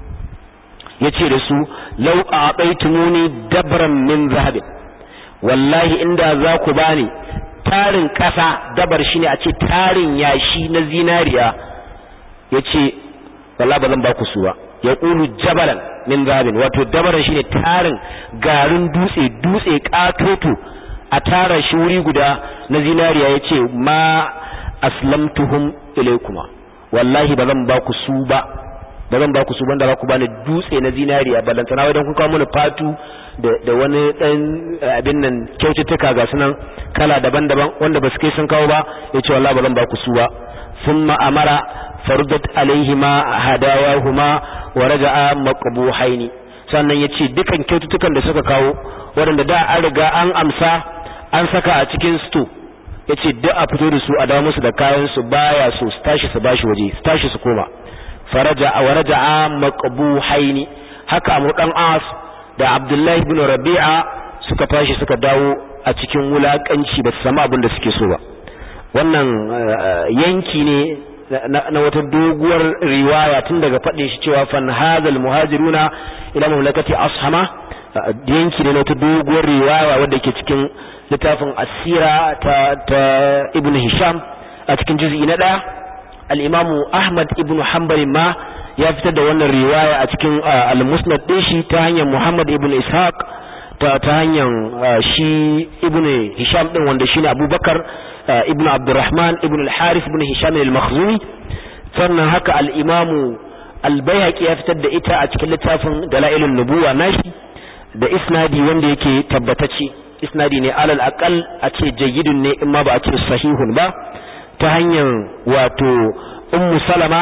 ya ce da su lau a ɓaitumuni dabran min zahabin wallahi inda za ku bani tarin ƙasa dabar shi ne a ce tarin yashi na zinariya ya ce wallahi ba zan ba ku su ba ya ƙulu jabalan min zahabin wato dabaran shi ne tarin garin dutse dutse ƙatoto a tara shi wuri guda na zinariya ya ce ma aslamtuhum ilaikuma wallahi ba zan ba ku su ba ba zan ba ku su banda ba ku bani dutse na zinariya ballantana wai dan kun kawo mana fatu da da wani dan abin nan kyaututtuka ga sunan kala daban-daban wanda ba su kai sun kawo ba yace wallahi ba zan ba ku su ba thumma amara farudat alaihima hadayahuma wa raja'a maqbuhaini sannan yace dukan kyaututtukan da suka kawo waɗanda da an riga an amsa an saka a cikin sto yace duk a fito da su a dawo musu da kayan su baya so su tashi su bashi waje su tashi su koma faraja wa raja'a maqbuhaini haka amru dan as da abdullahi ibn rabi'a suka tashi suka dawo a cikin wulakanci ba su samu abin da suke so ba wannan yanki ne na wata doguwar riwaya tun daga faɗin shi cewa fan hadal muhajiruna ila mamlakati ashama yanki ne na wata doguwar riwaya wadda ke cikin littafin asira ta ta ibn hisham a cikin juz'i na ɗaya al-imamu ahmad ibn hanbal ma ya fitar da wannan riwaya a cikin al-musnad din shi ta hanyar muhammad ibn ishaq ta ta hanyar shi ibn hisham din wanda shine abubakar ibn abdurrahman ibn al-harith ibn hisham al-makhzumi sannan haka al-imamu al-bayhaqi ya fitar da ita a cikin littafin dalailun nubuwa nashi da isnadi wanda yake tabbatacce isnadi ne alal aqal a ce jayyidun ne in ma ba a ce sahihun ba ta hanyar wato ummu salama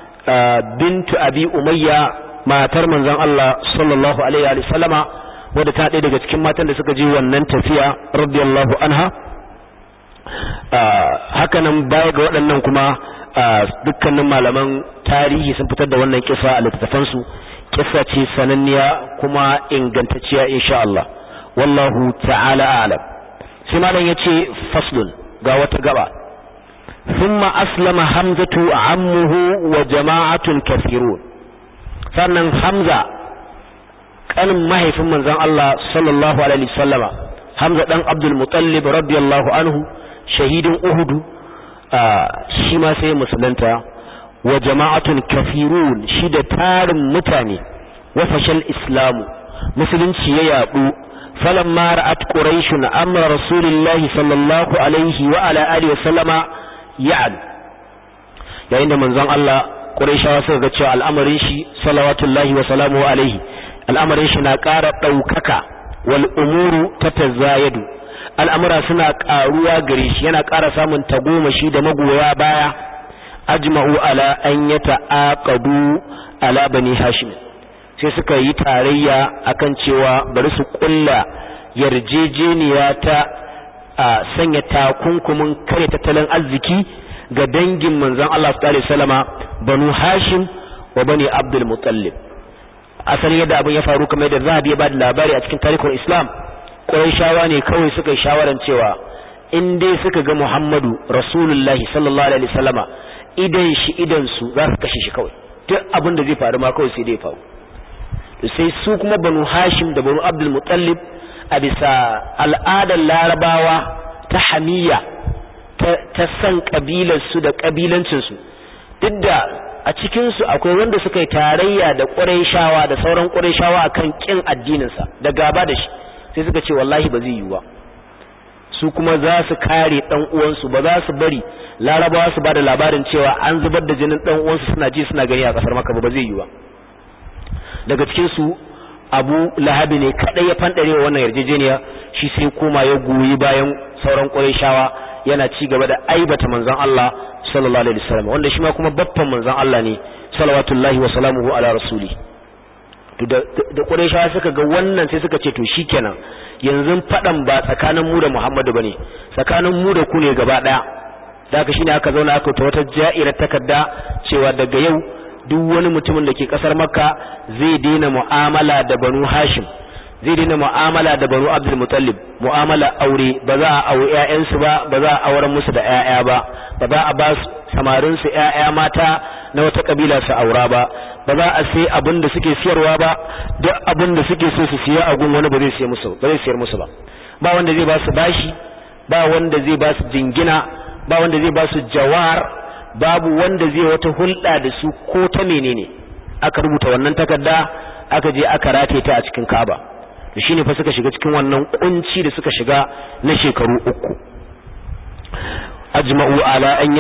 bintu abi umayya matar manzon Allah sallallahu alaihi wa sallama wadda ta ɗaya daga cikin matan da suka je wannan tafiya radiyallahu anha haka nan baya ga waɗannan kuma dukkanin malaman tarihi sun fitar da wannan kisa a littattafansu kisa ce sananniya kuma ingantacciya insha Allah wallahu ta'ala a'lam sai malam yace faslun ga wata gaba ثم أسلم حمزة عمه وجماعة كثيرون sannan Hamza kanin mahaifin manzon Allah sallallahu alaihi wasallama Hamza dan Abdul Muttalib radiyallahu anhu shahidin Uhud shi ma sai musulunta wa jama'atun kafirun shi da tarin mutane wa fashal islamu musulunci ya yadu falamma ra'at quraish amra rasulillahi sallallahu alaihi wa ala alihi wasallama ya'ad yayin da manzon Allah Qurayshawa suka ga cewa al'amarin shi salawatullahi wa salamuhu alaihi al'amarin shi na ƙara ɗaukaka wal umuru tatazayadu al'amura suna ƙaruwa gare shi yana ƙara samun tagomashi da magoya baya ajma'u ala an yata'aqadu ala bani hashim sai suka yi tarayya akan cewa bari su kulla yarjejeniya ta a sanya takunkumin kare tattalin arziki ga dangin manzon Allah sallallahu alaihi wasallama banu hashim wa bani abdul muttalib asali yadda abin ya faru kamar yadda zahabi ya bada labari a cikin tarihin islam shawa ne kawai suka yi shawaran cewa in dai suka ga muhammadu rasulullahi sallallahu alaihi wasallama idan shi idan su za su kashe shi kawai duk abin da zai faru ma kawai sai dai faru sai su kuma banu hashim da banu abdul muttalib a bisa al'adar larabawa ta hamiya ta san kabilarsu da kabilancinsu duk da a cikinsu akwai wanda suka yi tarayya da ƙurayshawa da sauran ƙurayshawa akan ƙin addininsa da gaba da shi sai suka ce wallahi ba zai yi ba su kuma za su kare ɗan uwansu ba za su bari larabawa su ba da labarin cewa an zubar da jinin ɗan uwansu suna ji suna gani a ƙasar maka ba ba zai yi ba daga cikinsu abu lahabi ne kaɗai ya fanɗare wa wannan yarjejeniya shi sai koma ya goyi bayan sauran ƙurayshawa yana ci gaba da aibata manzon Allah sallallahu alaihi wasallam wanda shi ma kuma babban manzon Allah ne salawatullahi wa salamuhu ala rasuli to da da Qurayshawa suka ga wannan sai suka ce to shikenan yanzu fadan ba tsakanin mu da Muhammadu bane tsakanin mu da ku ne gaba daya daga shine aka zauna aka ta wata ja'irar takarda cewa daga yau duk wani mutumin da ke kasar Makka zai daina mu'amala da Banu Hashim zai daina mu'amala da banu abdul mutallib mu'amala aure ba za a aure ƴaƴansu ba ba za a auren musu da ƴaƴa ba ba za a ba samarin su ƴaƴa mata na wata kabila su aura ba ba za a sai abin da suke siyarwa ba duk abin da suke so su siya a gun wani ba zai siya musu ba zai siyar musu ba ba wanda zai ba su bashi ba wanda zai ba su jingina ba wanda zai ba su jawar babu wanda zai wata hulɗa da su ko ta menene aka rubuta wannan takarda aka je aka rataye ta a cikin Ka'aba da shine fa suka shiga cikin wannan kunci da suka shiga na shekaru uku ajma'u ala an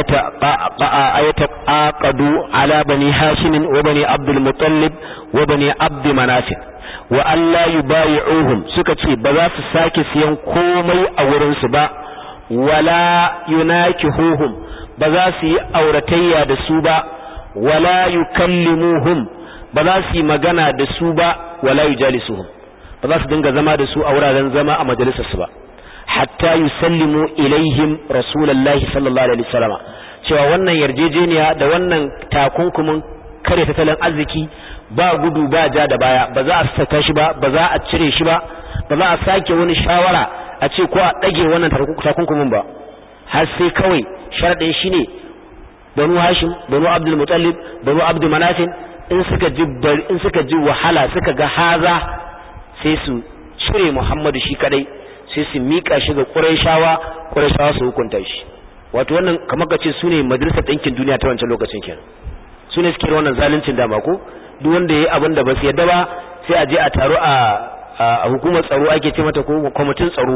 yataqaqadu ala bani hashim wa bani abdul muttalib wa bani abd manaf wa alla yubayi'uhum suka ce ba za su sake siyan komai a wurin su ba wala yunakihuhum ba za su yi auratayya da su ba wala yukallimuhum ba za su yi magana da su ba wala yujalisuhum ba za su dinga zama da su a wuraren zama a majalisarsu ba hatta yusallimu ilaihim rasulullahi sallallahu alaihi wasallam cewa wannan yarjejeniya da wannan takunkumin kare tattalin arziki ba gudu ba ja da baya ba za a saka shi ba ba za a cire shi ba ba za a sake wani shawara a ce ko a dage wannan takunkumin ba har sai kawai sharadin shine banu hashim banu abdul muttalib banu abdul manafin in suka ji in suka ji wahala suka ga haza sai su cire Muhammadu shi kadai sai su mika shi ga Qurayshawa Qurayshawa su hukunta shi wato wannan kamar kace su ne majalisar ɗinkin duniya ta wancan lokacin kenan su ne suke wannan zaluncin dama ko duk wanda yayi abin da ba su yadda ba sai a je a taro a a hukumar tsaro ake ce mata ko kwamitin tsaro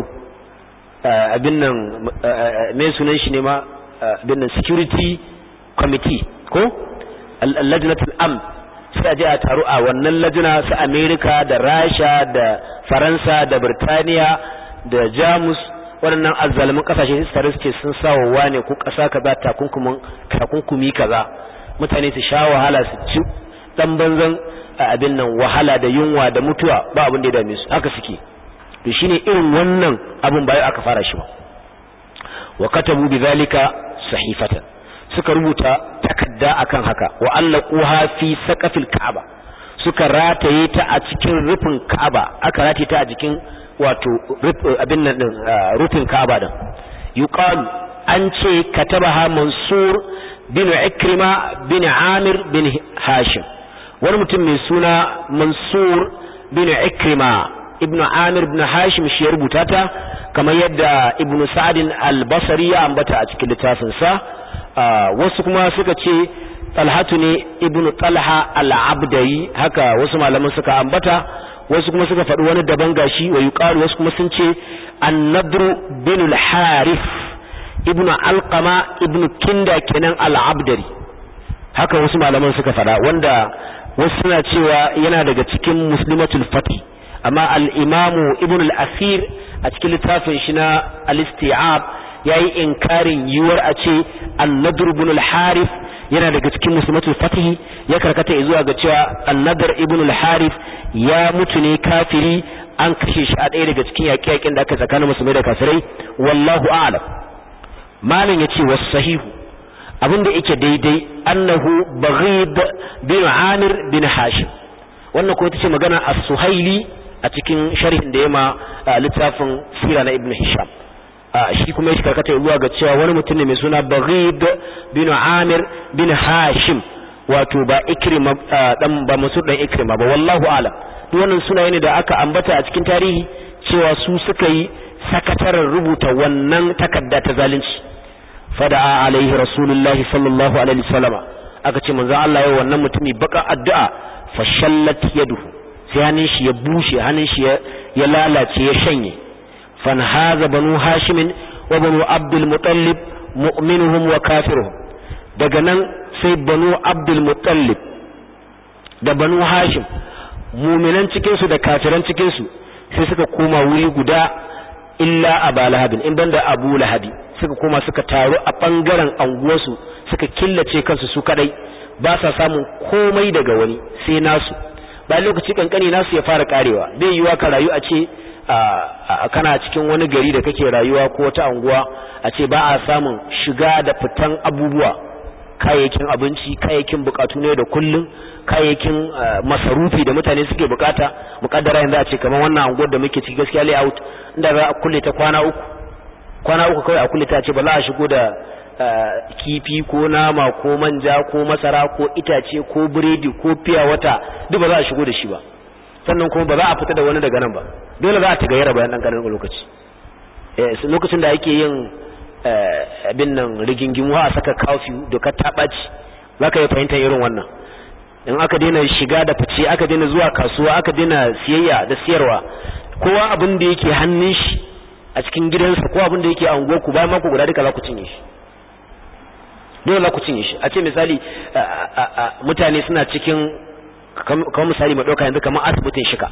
abin nan me sunan shi ne ma abin nan security committee ko al-lajnatul amn sai a je a taru a wannan lajina su Amerika da Rasha da Faransa da Birtaniya da Jamus waɗannan azzalumin kasashe su tare su ce sun sa wa wane ko ƙasa kaza takunkumin takunkumi kaza mutane su sha wahala su ci dan banzan abin nan wahala da yunwa da mutuwa ba abin da ya dame su haka suke to shine irin wannan abin bayan aka fara shi ba wa katabu bidhalika sahifatan suka rubuta takadda akan haka wa allaquha fi saqafil ka'aba suka rataye ta a cikin rufin ka'aba aka rataye ta a jikin wato abin nan din rufin ka'aba din yuqalu an ce katabaha mansur bin ikrima bin amir bin hashim wani mutum mai suna mansur bin ikrima ibn amir bin hashim shi ya rubuta ta kamar yadda ibn sa'adin al-basri ya ambata a cikin littafinsa wasu kuma suka ce talhatu ne ibnu talha al-abdai haka wasu malaman suka ambata wasu kuma suka faɗi wani daban gashi wa yuqalu wasu kuma sun ce an-nadru bin al-harith ibnu alqama ibnu kinda kenan al-abdari haka wasu malaman suka faɗa wanda wasu suna cewa yana daga cikin muslimatul fatih amma al-imamu ibn al-asir a cikin littafin shi na al-isti'ab yayi inkarin yiwuwar a ce an-nadr ibn al-harith yana daga cikin muslimatul fatih ya karkata zuwa ga cewa an-nadr ibn al-harith ya mutu ne kafiri an kashe shi a ɗaya daga cikin yaƙe-yaƙen da aka tsakanin musulmai da kafirai wallahu a'lam malin yace was sahihu abinda yake daidai annahu baghid bin amir bin hashim wannan ko ita ce magana as-suhaili a cikin sharhin da yama littafin sira na ibn hisham shi kuma ya karkata zuwa ga cewa wani mutum ne mai suna baghid bin amir bin hashim wato ba ikrima dan ba musu dan ikrima ba wallahu a'lam duk wannan sunaye ne da aka ambata a cikin tarihi cewa su suka yi sakataren rubuta wannan takarda ta zalunci fada'a alaihi rasulullahi sallallahu alaihi wasallama aka ce manzo Allah ya wannan mutumi baka addu'a fashallat yaduhu sai hannun shi ya bushe hannun shi ya lalace ya shanye fan haza banu hashim wa banu abdul muttalib mu'minuhum wa kafiruhum daga nan sai banu abdul muttalib da banu hashim mu'minan cikin su da kafiran cikin su sai suka koma wuri guda illa aba lahabin in banda abu lahabi suka koma suka taru a bangaren anguwarsu suka killace kansu su kadai ba sa samun komai daga wani sai nasu bayan lokaci kankani nasu ya fara karewa bai yiwa ka rayu a ce kana cikin wani gari da kake rayuwa ko wata anguwa a ce ba a samun shiga da fitan abubuwa kayayyakin abinci kayayyakin bukatu ne da kullum kayayyakin masarufi da mutane suke bukata mukaddara yanzu a ce kamar wannan anguwar da muke ciki gaskiya layout inda za a kulle ta kwana uku kwana uku kawai a kulle ta ce ba za a shigo da kifi ko nama ko manja ko masara ko itace ko biredi ko fiya wata duk ba za a shigo da shi ba sannan kuma ba za a fita da wani daga nan ba dole za a ta gayyara bayan ɗan ƙaramin lokaci lokacin da ake yin abin nan rigingimu a saka kafiyu doka ta ɓaci za ka yi fahimtar irin wannan in aka daina shiga da fice aka daina zuwa kasuwa aka daina siyayya da siyarwa kowa abin da yake hannun shi a cikin gidansa ko abin da yake a unguwarku bayan mako guda duka za ku cinye shi dole za ku cinye shi a ce misali mutane suna cikin kamar misali mai ɗauka yanzu kamar asibitin shika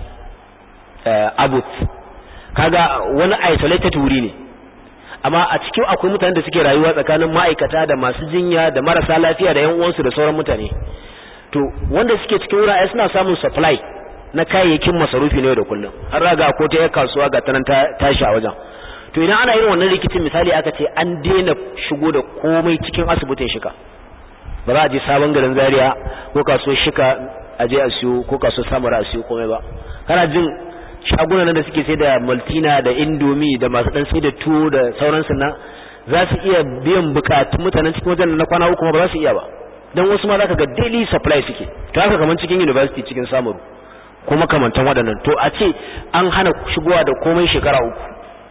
abut kaga wani isolated wuri ne amma a cikin akwai mutane da suke rayuwa tsakanin ma'aikata da masu jinya da marasa lafiya da yan uwansu da sauran mutane to wanda suke cikin wurare suna samun supply na kayayyakin masarufi ne da kullum har raga ko ta kasuwa ga tanan tashi a wajen to idan ana irin wannan rikicin misali aka ce an daina shigo da komai cikin asibitin shika ba za a je sabon garin zaria ko kasuwar shika a je a siyo ko kasuwar samara a siyo komai ba kana jin shagunan da suke sai da maltina da indomi da masu dan sai da tuwo da sauransu na za su iya biyan bukatun mutanen cikin wajen na kwana uku ba za su iya ba don wasu ma za ka ga daily supply suke ta haka kamar cikin university cikin samaru ko makamantan waɗannan to a ce an hana shigowa da komai shekara uku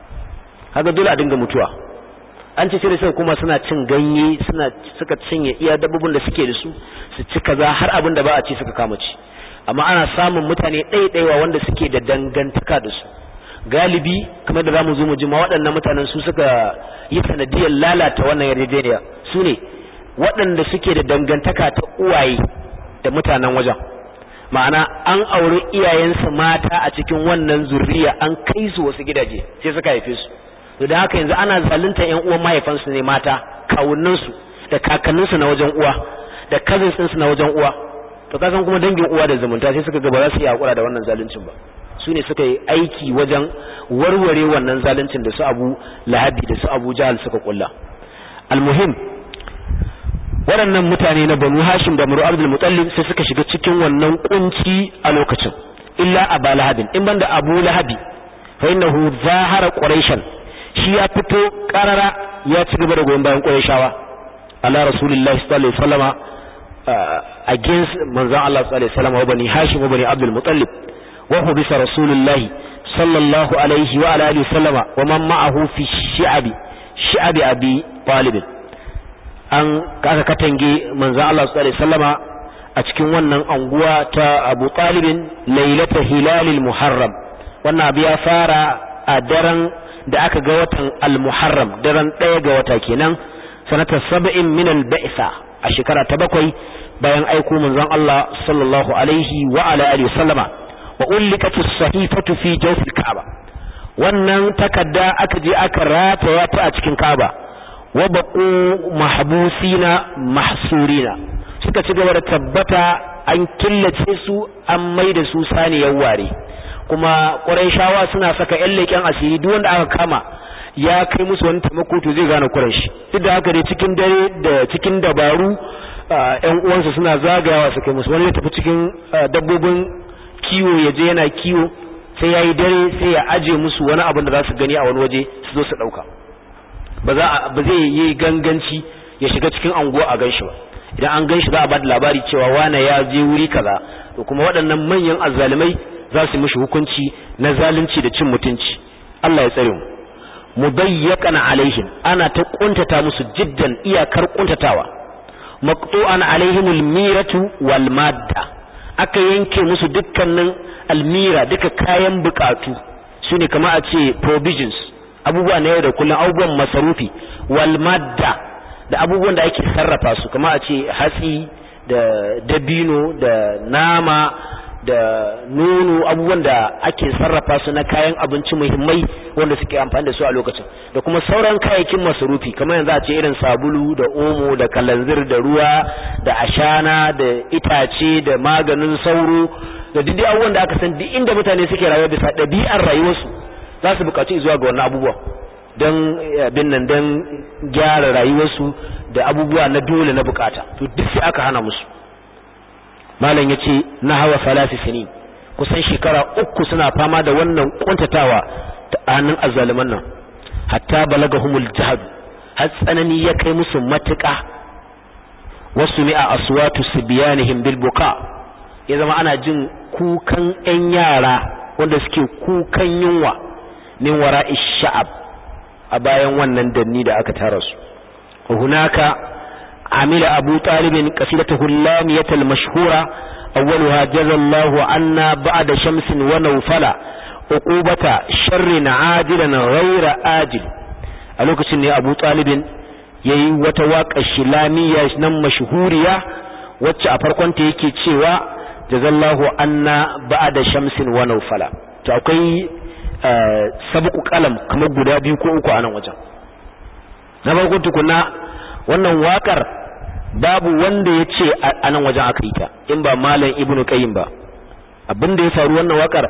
haka dole a dinga mutuwa an ce sai da suka kuma suna cin ganye suna suka cinye iya dabbobin da suke da su su ci kaza har abin da ba a ci suka kama ci amma ana samun mutane ɗaiɗaiwa wanda suke da dangantaka da su galibi kamar da zamu zo mu ji ma waɗannan mutanen su suka yi sanadiyar lalata wannan yarjejeniya su ne waɗanda suke da dangantaka ta uwaye da mutanen wajen ma'ana an auri iyayensu mata a cikin wannan zurriya an kai su wasu gidaje sai suka haife su to da haka yanzu ana zalunta ƴan uwan mahaifansu ne mata kawunnansu da kakanninsu na wajen uwa da cousins ɗinsu na wajen uwa to ka san kuma dangin uwa da zumunta sai suka ga ba za su iya hakura da wannan zaluncin ba su ne suka yi aiki wajen warware wannan zaluncin da su Abu Lahabi da su Abu Jahal suka kulla almuhim waɗannan mutane na Banu Hashim da Muru Abdul Muttalib sai suka shiga cikin wannan kunci a lokacin illa Abu Lahabin in banda Abu Lahabi fa innahu zahara Quraishan shi ya fito karara ya ci gaba da goyon bayan Qurayshawa ala Rasulullahi sallallahu alaihi wasallama against manzon Allah sallallahu alaihi wasallam wa bani Hashim wa bani Abdul Muttalib wa hubisa Rasulullahi sallallahu alaihi wa ala alihi wasallama wa man ma'ahu fi shi'abi shi'abi Abi Talib an kaka katange manzon Allah sallallahu alaihi wasallama a cikin wannan anguwa ta Abu Talib lailata hilalil Muharram wannan abu ya fara a daren da aka ga watan al-Muharram daren ɗaya ga wata kenan sanata sab'in min al-ba'sa a shekara ta bakwai bayan aiko manzon Allah sallallahu alaihi wa ala alihi wasallama wa ulliqatis sahifatu fi jawfil ka'aba wannan takadda aka je aka rataya ta a cikin ka'aba wa baqu mahbusina mahsurina suka ci gaba da tabbata an killace su an maida su saniyar ware kuma shawa suna saka ƴan leƙen asiri duk wanda aka kama ya kai musu wani taimako to zai gane Quraysh duk da haka dai cikin dare da cikin dabaru ƴan uwansa suna zagayawa su kai musu wani ya tafi cikin dabbobin kiwo ya je yana kiwo sai yayi dare sai ya aje musu wani abin da za su gani a wani waje su zo su dauka ba za ba zai yi ganganci ya shiga cikin anguwa a ganshi ba idan an ganshi za a ba da labari cewa wane ya je wuri kaza to kuma waɗannan manyan azzalumai za su mishi hukunci na zalunci da cin mutunci Allah ya tsare mu mudayyaqan alaihim ana ta kuntata musu jiddan iyakar kuntatawa maqtu'an alaihim almiratu wal madda aka yanke musu dukkanin almira duka kayan bukatu shine kamar a ce provisions abubuwa na yau da kullum abubuwan masarufi wal madda da abubuwan da ake sarrafa su kamar a ce hatsi da dabino da nama da nono abubuwan da ake sarrafa su na kayan abinci muhimmai wanda suke amfani da su a lokacin da kuma sauran kayayyakin masarufi kamar yanzu a ce irin sabulu da omo da kalanzir da ruwa da ashana da itace da maganin sauro da duk abubuwan da aka san duk inda mutane suke rayuwa bisa ɗabi'ar rayuwarsu za su buƙaci zuwa ga wannan abubuwan don abin nan don gyara rayuwarsu da abubuwa na dole na bukata to duk sai aka hana musu malam ya ce na hawa salasi sini kusan shekara uku suna fama da wannan kuntatawa ta hannun azzaluman nan hatta balagahumul jahad har tsanani ya kai musu matuƙa wasu mi'a aswatu sibyanihim bil buka ya zama ana jin kukan ƴan yara wanda suke kukan yunwa min wara'i sha'ab a bayan wannan danni da aka tara su hunaka عمل أبو طالب قصيدته اللامية المشهورة أولها جزى الله عنا بعد شمس ونوفلا عقوبة شر عاجلا غير آجل ألوك سنة أبو طالب yayi wata waƙar shilamiya nan mashhuriya wacce a farkon ta yake cewa jazallahu anna ba'da shamsin wa nawfala to akwai sabqu qalam kamar guda biyu ko uku a nan wajen na farko tukuna wannan waƙar babu wanda ya ce a nan wajen aka yi ta in ba malam ibnu qayyim ba abin da ya faru wannan wakar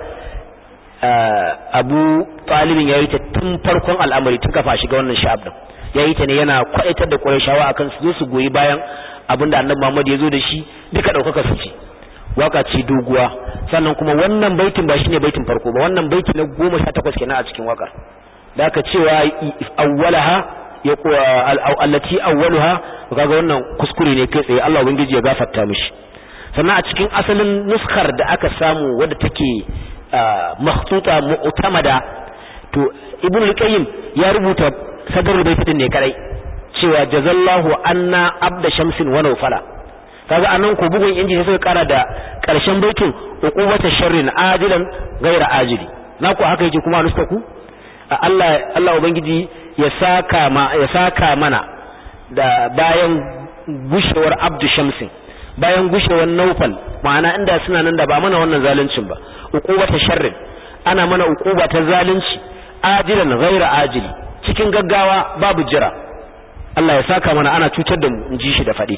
abu talibin ya yi ta tun farkon al'amari tun kafa shiga wannan sha'ab din ya yi ta ne yana kwaitar da qurayshawa akan su zo su goyi bayan abin da annabi Muhammad ya zo da shi duka daukaka su ce waka ce doguwa sannan kuma wannan baitin ba shine baitin farko ba wannan baiti na 18 kenan a cikin wakar da aka cewa awwalaha ya allati awwaluha kaga wannan kuskure ne kai tsaye Allah ubangiji ya gafarta mishi sannan a cikin asalin nuskar da aka samu wadda take makhtuta mu'tamada to ibnu al-qayyim ya rubuta sadrul bait din ne kadai cewa jazallahu anna abda shamsin wa nawfala kaga anan ko bugun inji sai suka kara da karshen baitin uqubata sharrin ajilan ghaira ajili na ku haka yake kuma nuska ku Allah Allah ubangiji ya saka ma ya saka mana da bayan gushewar abdu shamsin bayan gushewar naufal ma'ana inda suna nan da ba mana wannan zaluncin ba uqubata sharrin ana mana uquba ta zalunci ajilan ghaira ajili cikin gaggawa babu jira Allah ya saka mana ana cutar da mu in ji shi da fadi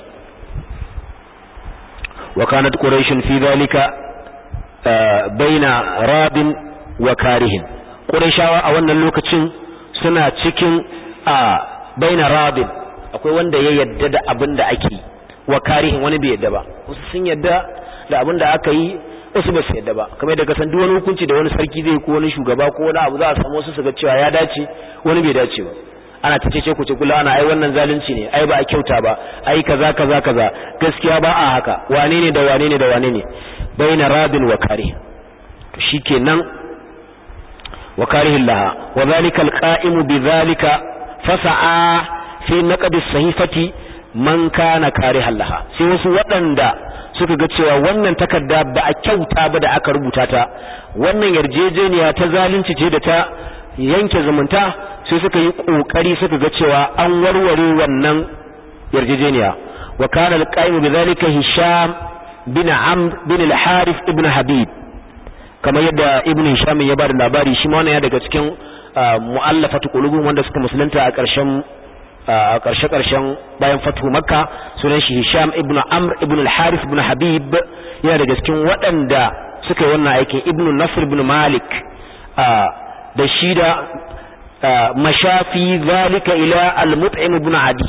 wa kanat quraish fi dhalika baina rabin wa karihin qurayshawa a wannan lokacin suna cikin a baina rabin akwai wanda ya yadda da abin da ake wa karihin wani bai yadda ba wasu sun yadda da abin da aka yi wasu ba su yadda ba kamar da kasan duk wani hukunci da wani sarki zai ko wani shugaba ko wani abu za a samu wasu su ga cewa ya dace wani bai dace ba ana ta cece ku ce kula ana ai wannan zalunci ne ai ba a kyauta ba ai kaza kaza kaza gaskiya ba a haka wane ne da wane ne da wane ne baina rabin wa karih to shikenan wa karihin laha wa zalika alqa'imu bi zalika fasa'a fi naqdi sahifati man kana karihan laha sai wasu waɗanda suka ga cewa wannan takarda ba a kyauta ba da aka rubuta ta wannan yarjejeniya ta zalunci ce da ta yanke zumunta sai suka yi kokari suka ga cewa an warware wannan yarjejeniya wa kana al-qa'im bidhalika hisham bin amr bin al-harith ibn habib kamar yadda ibn hisham ya bada labari shi ma wannan ya daga cikin mu'allafatu qulubun wanda suka musulunta a ƙarshen a ƙarshe ƙarshen bayan fatu makka sunan shi hisham ibn amr ibn al-harith ibn habib yana daga cikin waɗanda suka yi wannan aikin ibn nasr ibn malik da shi da mashafi zalika ila al-mut'im ibn adi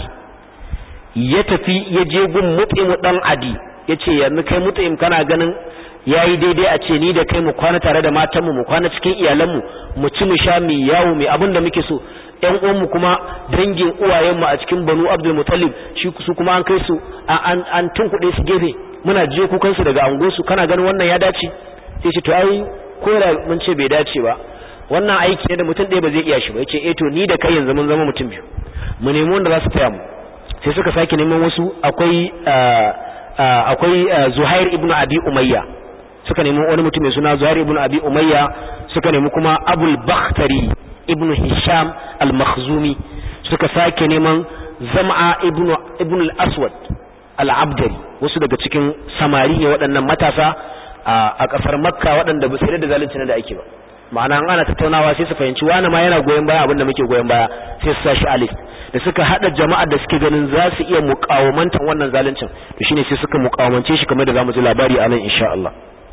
ya tafi ya je gun mut'im dan adi yace yanzu kai mut'im kana ganin yayi daidai a ce ni da kai mu kwana tare da matanmu mu kwana cikin iyalanmu mu ci mu sha mu yawo mu abin da muke so ƴan uwanmu kuma dangin uwayenmu a cikin Banu Abdul Muttalib shi su kuma an kai su an an tunkuɗe su gefe muna jiyo kukan su daga ango su kana ganin wannan ya dace sai ce to ai ko da mun ce bai dace ba wannan aiki ne da mutum ɗaya ba zai iya shi ba yace eh to ni da kai yanzu mun zama mutum biyu mu nemi wanda za su taya mu sai suka sake neman wasu akwai akwai Zuhair ibn Abi Umayya suka nemi wani mutum mai suna Zuhair ibn Abi Umayya suka nemi kuma Abul Bakhtari ibn Hisham al-Makhzumi suka sake neman Zam'a ibn ibn al-Aswad al-Abdari wasu daga cikin samari ne waɗannan matasa a ƙasar Makka waɗanda ba su da zalunci da ake ba ma'ana an ana tattaunawa sai su fahimci wani ma yana goyon baya abinda muke goyon baya sai su sashi a list da suka hada jama'ar da suke ganin za su iya muƙawamantan wannan zaluncin to shine sai suka muƙawamance shi kamar da zamu ji labari a nan insha Allah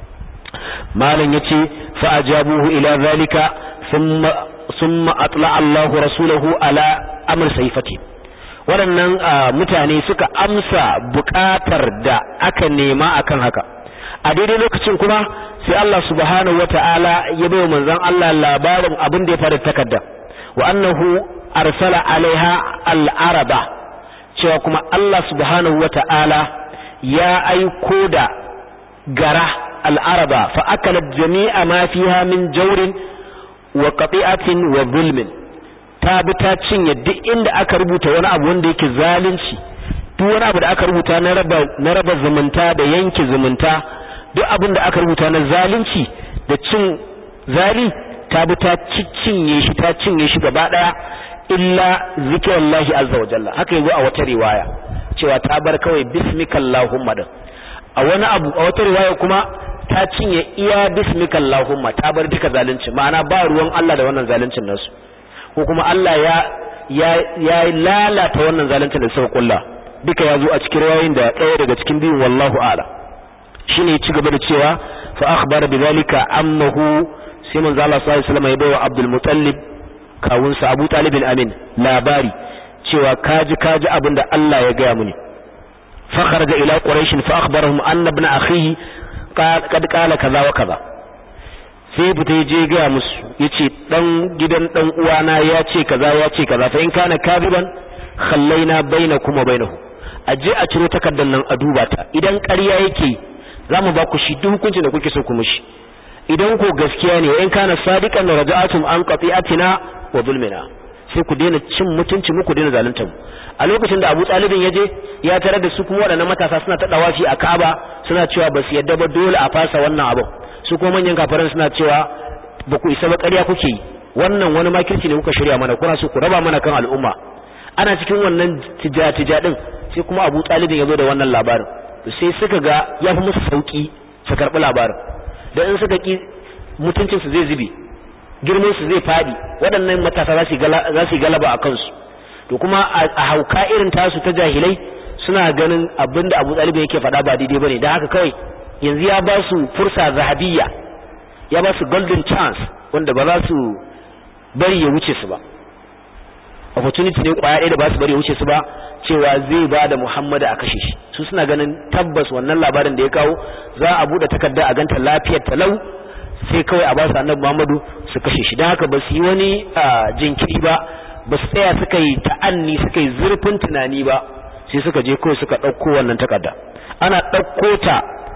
malam yace fa ajabuhu ila zalika thumma thumma atla Allahu rasulahu ala amr sayfati waɗannan mutane suka amsa buƙatar da aka nema akan haka a daidai lokacin kuma sai Allah subhanahu wata'ala ya bai manzon Allah labarin abin da ya faru takarda wa annahu arsala alaiha al-araba cewa kuma Allah subhanahu wata'ala ya aiko da gara al-araba fa akalat jami'a ma fiha min jawrin wa qati'atin wa zulmin ta bi ta cinye duk inda aka rubuta wani abu wanda yake zalunci duk wani abu da aka rubuta na raba na raba zumunta da yanke zumunta duk abin da aka rubuta na zalunci da cin zali ta bi ta cinye shi ta cinye shi gaba daya illa zikrullahi azza wa jalla haka yazo a wata riwaya cewa ta bar kawai bismikallahumma din a wani abu a wata riwaya kuma ta cinye iya bismikallahumma ta bar duka zalunci ma'ana ba ruwan Allah da wannan zaluncin nasu ko kuma Allah ya ya ya lalata wannan zaluncin da suka kulla duka yazo a cikin riwayoyin da ɗaya daga cikin biyun wallahu a'lam shine ci gaba da cewa fa akhbara bidhalika ammahu sai manzo Allah sallallahu alaihi wasallam ya bawa Abdul Muttalib kawun sa Abu Talib amin labari cewa kaji kaji abinda Allah ya gaya muni fa kharaja ila quraish fa akhbarahum anna ibn akhihi qad qala kaza wa kaza sai fita je gaya musu yace dan gidan dan uwana ya ce kaza ya ce kaza fa in kana kadiban khallaina bainakum wa bainahu aje a ciro takardar nan a duba ta idan ƙarya yake za mu ba ku shi duk hukuncin da kuke so ku mishi idan ko gaskiya ne in kana sadiqan da raja'atum an qati'atina wa zulmina sai ku daina cin mutunci mu ku daina zalunta mu a lokacin da Abu Talibin yaje ya tare da su kuma waɗannan matasa suna ta dawafi a Kaaba suna cewa ba su yadda ba dole a fasa wannan abu su kuma manyan kafiran suna cewa ba ku isa ba ƙarya kuke yi wannan wani makirci ne kuka shirya mana kuna so ku raba mana kan al'umma ana cikin wannan tija-tija din sai kuma Abu Talibin ya zo da wannan labarin sai suka ga ya fi musu sauki su karɓi labarin da in suka ki mutuncinsu zai zube girminsu zai faɗi waɗannan matasa za su yi galaba a kansu to kuma a hauka irin tasu ta jahilai suna ganin abin da abu ɗalibin yake faɗa ba daidai ba ne don haka kawai yanzu ya ba su fursa zahabiyya ya ba su golden chance wanda ba za su bari ya wuce su ba opportunity ne kwaya ɗaya da ba su bari ya wuce su ba cewa zai ba da Muhammadu a kashe shi su suna ganin tabbas wannan labarin da ya kawo za a bude takarda a ganta lafiyar talau sai kawai a ba su annabi Muhammadu su kashe shi don haka ba su yi wani jinkiri ba ba su tsaya suka yi ta'anni suka yi zurfin tunani ba sai suka je kawai suka ɗauko wannan takarda ana ɗauko ta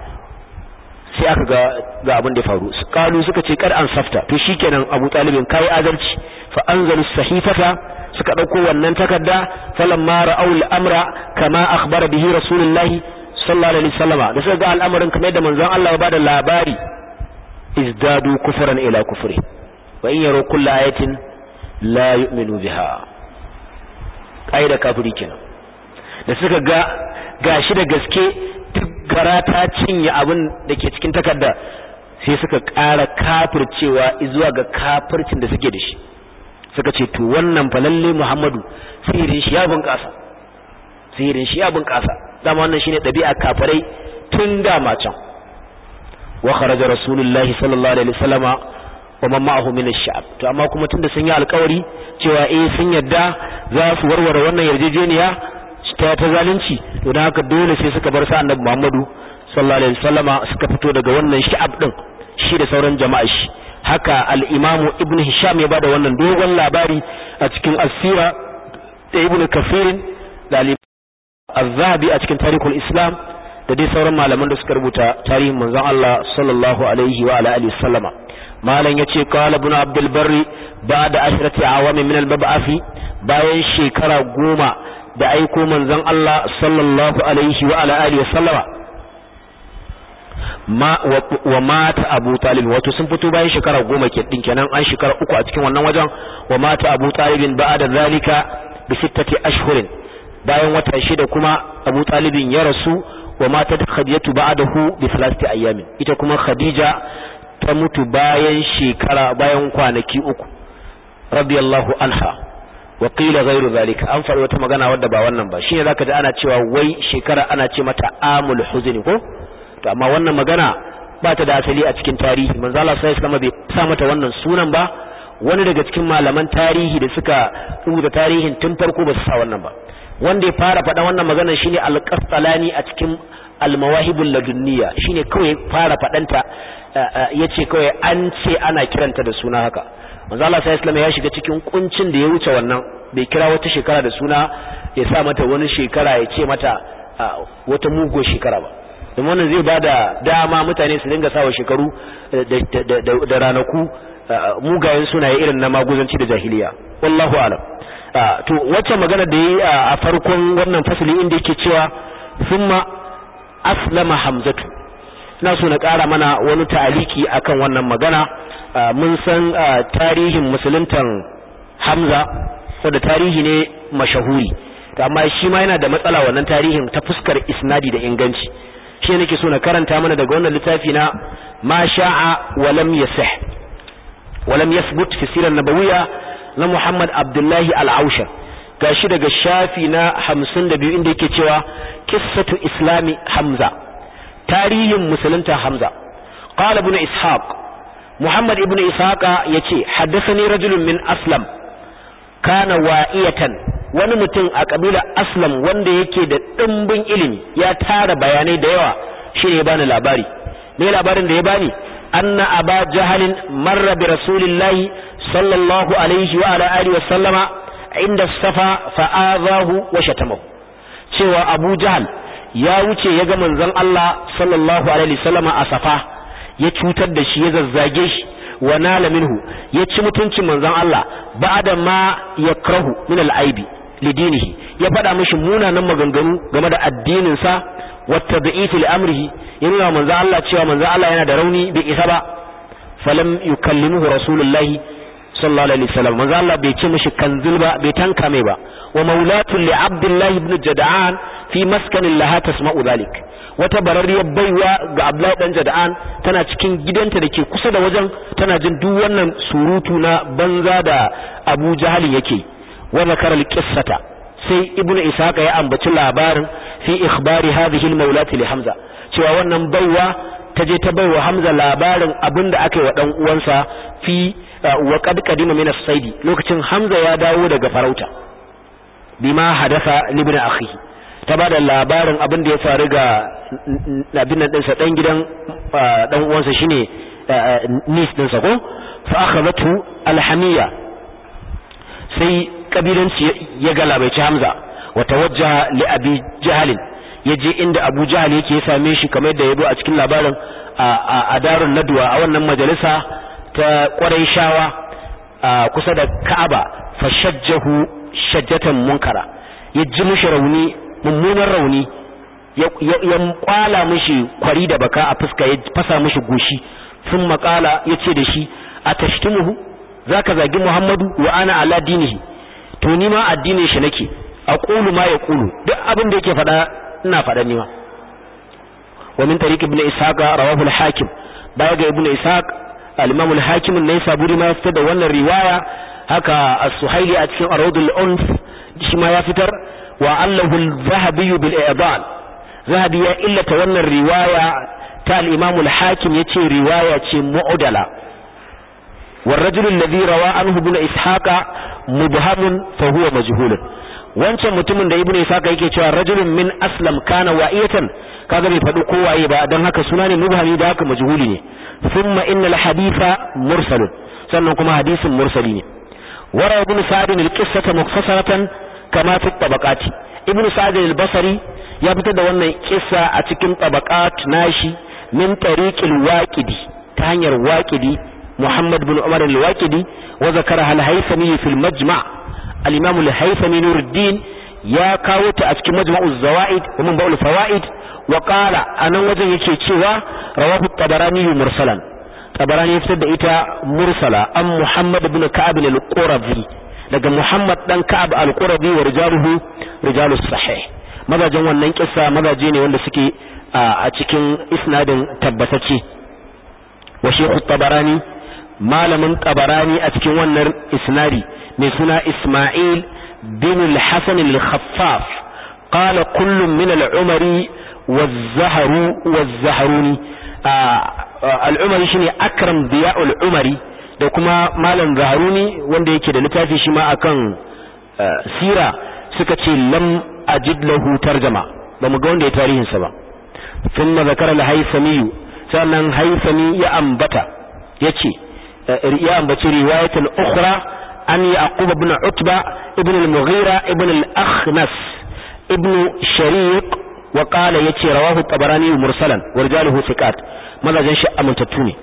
sai aka ga ga abin da ya faru kalu suka ce kar an safta to shikenan Abu Talibin kai adalci fa anzalu sahifata suka ɗauko wannan takarda falamma ra'aw al-amra kama akhbara bihi rasulullah sallallahu alaihi wasallam da suka ga al'amarin kamar da manzon Allah ya bada labari izdadu kufran ila kufri wa in yaro kullu ayatin la yu'minu biha kaida kafiri kenan da suka ga gashi da gaske duk gara ta cinye abin da ke cikin takarda sai suka ƙara kafircewa zuwa ga kafircin da suke da shi suka ce to wannan fa lalle Muhammadu sihirin shi ya bunƙasa sihirin shi ya bunƙasa dama wannan shine ɗabi'a kafirai tun da ma can wa kharaja rasulullahi sallallahu alaihi wasallama wa man ma'ahu min ash-sha'b to amma kuma tunda sun yi alƙawari cewa eh sun yadda za su warware wannan yarjejeniya ta ta zalunci to dan haka dole sai suka bar sa annabi Muhammadu sallallahu alaihi wasallama suka fito daga wannan sha'ab din shi da sauran jama'a shi haka al-Imam Ibn Hisham ya bada wannan dogon labari a cikin As-Sira da Ibn Kathir da al-Zahabi a cikin Tarikhul Islam da dai sauran malaman da suka rubuta tarihin manzon Allah sallallahu alaihi wa ala alihi wasallama malam yace qala ibn abdul barri ba'da ashrati awami min al-bab'athi bayan shekara goma da aiko manzon Allah sallallahu alaihi wa ala alihi wasallama ma wa mata abu talib wato sun fito bayan shekara goma ke din kenan an shekara uku a cikin wannan wajen wa mata abu talibin ba'da zalika bi sittati ashhurin bayan wata shida kuma abu talibin ya rasu wa matat khadijatu ba'dahu bi thalathati ayyamin ita kuma khadija ta mutu bayan shekara bayan kwanaki uku radiyallahu anha wa qila ghayru zalika an faɗi wata magana wadda ba wannan ba shine zaka ji ana cewa wai shekara ana ce mata amul huzni ko to amma wannan magana ba ta da asali a cikin tarihi manzo Allah sallallahu alaihi bai sa mata wannan sunan ba wani daga cikin malaman tarihi da suka rubuta tarihin tun farko ba su sa wannan ba wanda ya fara faɗa wannan magana shine al-Qastalani a cikin al-Mawahibul Ladunniya shine kawai fara faɗanta yace kawai an ce ana kiranta da suna haka manzo Allah sallallahu ya shiga cikin kuncin da ya wuce wannan bai kira wata shekara da suna ya sa mata wani shekara ya ce mata wata mugo shekara ba don wannan zai bada dama mutane su dinga sawa shekaru da ranaku mugayen sunaye irin na maguzanci da jahiliya wallahu alam to wacce magana da yi a farkon wannan fasali inda yake cewa thumma aslama hamzatu ina so na ƙara mana wani ta'aliki akan wannan magana mun san tarihin musuluntan hamza wanda tarihi ne mashahuri amma shi ma yana da matsala wannan tarihin ta fuskar isnadi da inganci shi nake so na karanta mana daga wannan littafi na ma sha'a wa lam yasih wa lam yathbut fi sirar nabawiyya na Muhammad Abdullahi Al-Aushar gashi daga shafi na 52 inda yake cewa qissatu islami Hamza tarihin musulunta Hamza qala ibn Ishaq Muhammad ibn Ishaq yace haddathani rajulun min Aslam kana wa'iyatan wani mutum a kabila Aslam wanda yake da dimbin ilimi ya tara bayanai da yawa shine ya bani labari me labarin da ya bani anna aba jahalin marra bi rasulillahi صلى الله عليه وعلى آله وسلم عند الصفا فآذاه وشتمه cewa Abu Jahl ya wuce ya ga manzon Allah sallallahu alaihi wasallam a Safa ya cutar da shi ya zazzage shi wa nala minhu ya ci mutuncin manzon Allah ba'da ma yakrahu min al-aibi lidinihi ya faɗa mishi munanan maganganu game da addinin sa wa tad'if li amrihi ya nuna manzon Allah cewa manzon Allah yana da rauni bai isa ba falam yukallimuhu rasulullahi sallallahu alaihi wasallam manzo Allah bai ce mishi kanzil ba bai tanka mai ba wa maulatu li abdullahi ibn jada'an fi maskanin laha tasma'u dhalik wata bararriyar baiwa ga abdullahi dan jada'an tana cikin gidanta dake kusa da wajen tana jin duk wannan surutu na banza da Abu Jahal yake wa zakara al-qissata sai ibnu ishaqa ya ambaci labarin fi ikhbari hadhihi al-maulati li hamza cewa wannan baiwa ta je ta baiwa hamza labarin abinda aka yi wa dan uwansa fi wa qad qadima min as-saidi lokacin Hamza ya dawo daga farauta bima hadatha libna akhi ta bada labarin abin da ya faru ga abin nan dinsa dan gidan dan uwansa shine nis dinsa ko fa akhadhathu alhamiya sai kabilanci ya galabaici Hamza wa tawajjaha li abi jahl yaje inda Abu Jahl yake ya same shi kamar yadda yabo a cikin labarin a darun nadwa a wannan majalisa ta ƙwarai shawa a kusa da Ka'aba fashajjahu shajjatan munkara ya ji mishi rauni mummunan rauni ya kwala mishi kwari da baka a fuska ya fasa mishi goshi sun makala ya ce da shi a tashtimuhu za ka zagi Muhammadu wa ana ala dinihi to ni ma addinin shi nake a ƙulu ma ya ƙulu duk abin da yake faɗa ina faɗa ni ma wa min tariq ibn ishaq rawahu al-hakim baya ga ibn ishaq al-imam al-hakim ne saburi ma ya fitar da wannan riwaya haka as-suhaili a cikin aradul unf shi ma ya fitar wa allahu al-zahabi bil i'dal zahabi ya illata wannan riwaya ta al-imam al-hakim yace riwaya ce mu'dala والرجل الذي روى عنه ابن إسحاق مبهم فهو مجهول wancan mutumin da ibnu isaka yake cewa rajulun min aslam kana wa'iyatan kaga bai faɗi ko waye ba dan haka suna ne mubhami da haka majhuli ne thumma innal haditha mursalun sannan kuma hadisin mursali ne wara ibn sa'd al-qissata mukhtasaratan kama fi tabaqati ibnu sa'd al-basri ya fitar da wannan kissa a cikin tabaqat nashi min tariqil waqidi ta hanyar waqidi محمد بن عمر الواكدي وذكرها الهيثمي في المجمع الإمام الهيثمي نور الدين يا كاوت أتك مجمع الزوائد ومن بقول الفوائد وقال أنا وجه يكيشوا رواه الطبراني مرسلا طبراني يفتد إتا مرسلا أم محمد بن كعب القرظي daga Muhammad dan Ka'ab al-Qurabi wa rijaluhu rijalus sahih mazajin wannan kissa mazaje ne wanda suke a cikin isnadin tabbatacce wa Sheikh tabarani malamin tabarani a cikin wannan isnadi mai suna Ismail bin al-Hasan al-Khaffaf qala kullun min al-Umari waz-Zahru waz-Zahruni al-Umari shine Akram Diya al-Umari da kuma malam Zahruni wanda yake da littafi shi ma akan sira suka ce lam ajid lahu tarjama ba mu ga wanda ya tarihin sa ba thumma zakara al-Haythami sannan Haythami ya ambata yace ya ambaci riwayatul ukhra an yaqub ibn utba ibn al-mughira ibn al-akhnas ibn shariq wa qala yace rawahu tabarani mursalan wa rijaluhu thiqat mazajin shi amintattu ne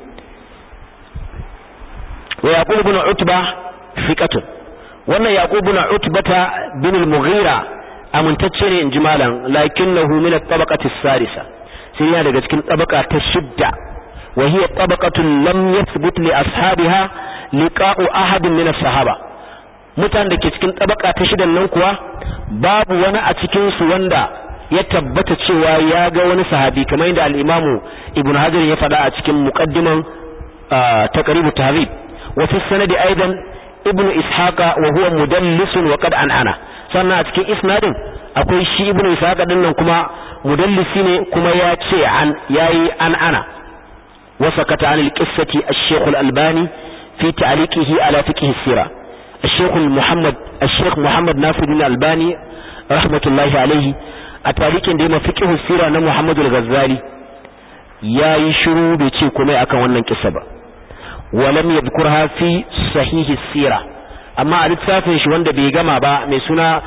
wa yaqub ibn utba thiqatun wannan yaqub ibn utbata bin al-mughira amintacce ne inji malam lakinnahu min at-tabaqati as-sadisa sai yana daga cikin tabaka ta shidda وهي طبقة لم يثبت لأصحابها لقاء أحد من الصحابة mutan da ke cikin tabaka ta shidan nan kuwa babu wani a cikin su wanda ya tabbata cewa ya ga wani sahabi kamar yadda al-Imam Ibn Hajar ya faɗa a cikin muqaddiman taqrib tahdhib wa fi sanadi aidan Ibn Ishaqa wa huwa mudallis wa qad an'ana sannan a cikin isnadin akwai shi Ibn Ishaqa din nan kuma mudallisi ne kuma ya ce an yayi an'ana وسكت عن القصة الشيخ الألباني في تعليقه على فقه السيرة الشيخ محمد الشيخ محمد ناصر بن الألباني رحمة الله عليه أتعليق ديما فقه السيرة أن محمد الغزالي يا يشرو بيتي كما أكا ونن كسبا ولم يذكرها في صحيح السيرة أما ألتسافن شو وند بيغما با ميسونا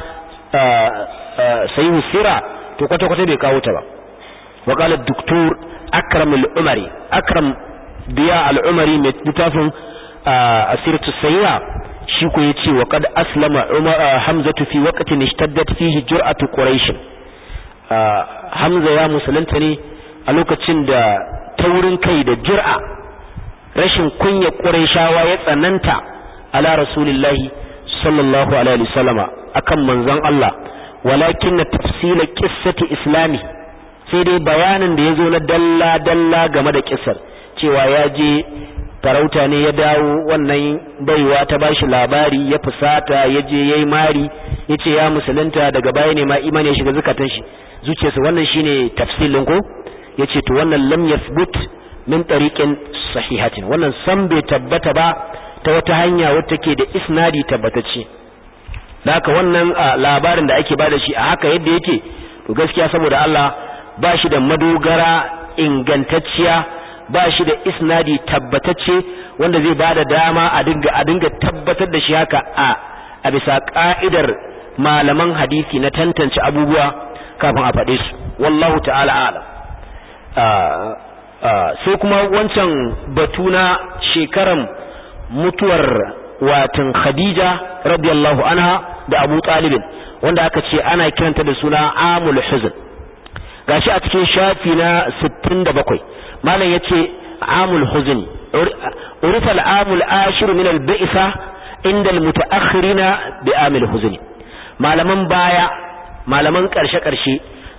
صحيح السيرة تقوى قطة بيكاوتا با وقال الدكتور أكرم العمري أكرم ضياء العمري متفهم أسيرة السيئة شيكو يتي وقد أسلم حمزة في وقت اشتدت فيه جرأة قريش حمزة يا مسلمتني ألوكا تشند تورن كيد جرأة rashin kunya ƙurayshawa ya tsananta ala rasulillahi sallallahu alaihi wasallama akan manzon Allah walakin tafsila qissati islami sai dai bayanin da ya zo na dalla-dalla game da kisar cewa ya je farauta ne ya dawo wannan baiwa ta bashi labari ya fusata ya je ya yi mari ya ce ya musulunta daga baya ne ma imani ya shiga zukatan shi zuciyarsa wannan shine tafsilin ko ya ce to wannan lam yathbut min tariqin sahihatin wannan san bai tabbata ba ta wata hanya wacce ke da isnadi tabbatacce da haka wannan labarin da ake bada shi a haka yadda yake to gaskiya saboda Allah ba shi da madogara ingantacciya ba shi da isnadi tabbatacce wanda zai ba da dama a dinga a dinga tabbatar da shi haka a a bisa ka'idar malaman hadisi na tantance abubuwa kafin a faɗe su wallahu ta'ala alam sai kuma wancan batu na shekaran mutuwar watan Khadija radiyallahu anha da Abu Talib wanda aka ce ana kiranta da suna amul huzn gashi a cikin shafi na 67 malam yace amul huzn urifa al-amul ashir min al-bi'sa inda al-mutaakhirina bi amil huzn malaman baya malaman karshe karshe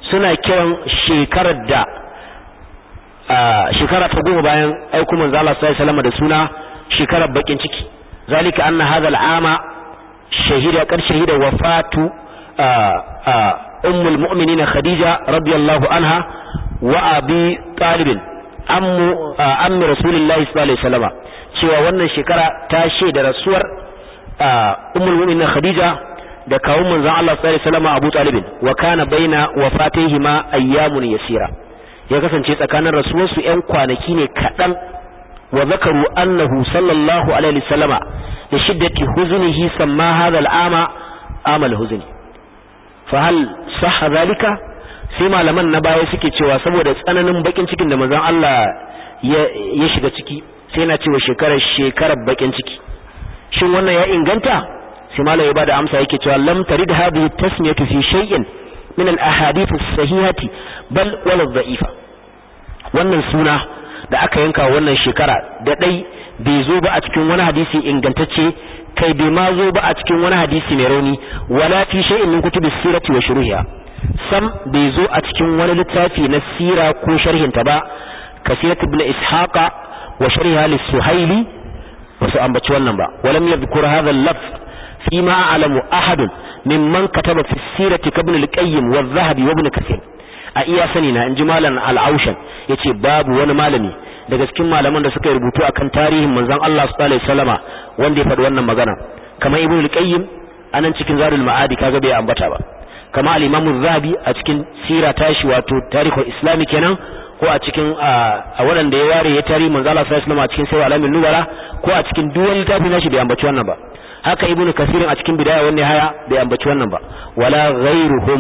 suna kiran shekarar da shekara ta goma bayan aiku manzo Allah sallallahu alaihi wasallam da suna shekarar bakin ciki zalika anna hadha al'ama shahida kar shahida wafatu ummul mu'minin khadija radiyallahu anha wa abi talib ammu ammi rasulullahi sallallahu alaihi wasallam cewa wannan shekara ta shaida rasuwar ummul mu'minin khadija da kawun manzon Allah sallallahu alaihi wasallam Abu Talib wa kana baina wafatihima ayyamun yasira ya kasance tsakanin rasuwar su ƴan kwanaki ne kadan wa zakaru annahu sallallahu alaihi wasallama da shiddati huznihi samma hadha al'ama amal huzni fa hal sahha zalika sai malaman na baya suke cewa saboda tsananin bakin cikin da manzon Allah ya shiga ciki sai na cewa shekarar shekarar bakin ciki shin wannan ya inganta sai malai ya bada amsa yake cewa lam tarid hadhihi tasmiyatu fi shay'in min al ahadith as-sahihati bal wala dha'ifa wannan suna da aka yanka wannan shekara da dai bai zo ba a cikin wani hadisi ingantacce kai bai ma zo ba a cikin wani hadisi mai rauni wala fi shay'in min kutubi sirati wa shuruhiha sam bai zo a cikin wani littafi na sira ko sharhinta ba kasirat ibn ishaqa wa sharhiha lis-suhaili wasu ambaci wannan ba walam yadhkur hadha al-lafz فيما أعلم أحد ممن كتب في السيرة كابن القيم والذهبي وابن كثير a iya sani na in ji malam al'aushan ya ce babu wani malami daga cikin malaman da suka rubutu akan tarihin manzon Allah sallallahu alaihi wasallama wanda ya faɗi wannan magana kamar ibnu al-qayyim anan cikin zadul ma'adi kaga bai ambata ba kamar al-imam az-zahabi a cikin sira tashi wato tarihul islami kenan ko a cikin a waɗanda ya ware ya tarihi manzon Allah sallallahu alaihi wasallama a cikin sirr alamin nubara ko a cikin duk wani littafi nashi bai ambaci wannan ba haka ibnu kasirin a cikin bidaya wannan haya bai ambaci wannan ba wala ghairuhum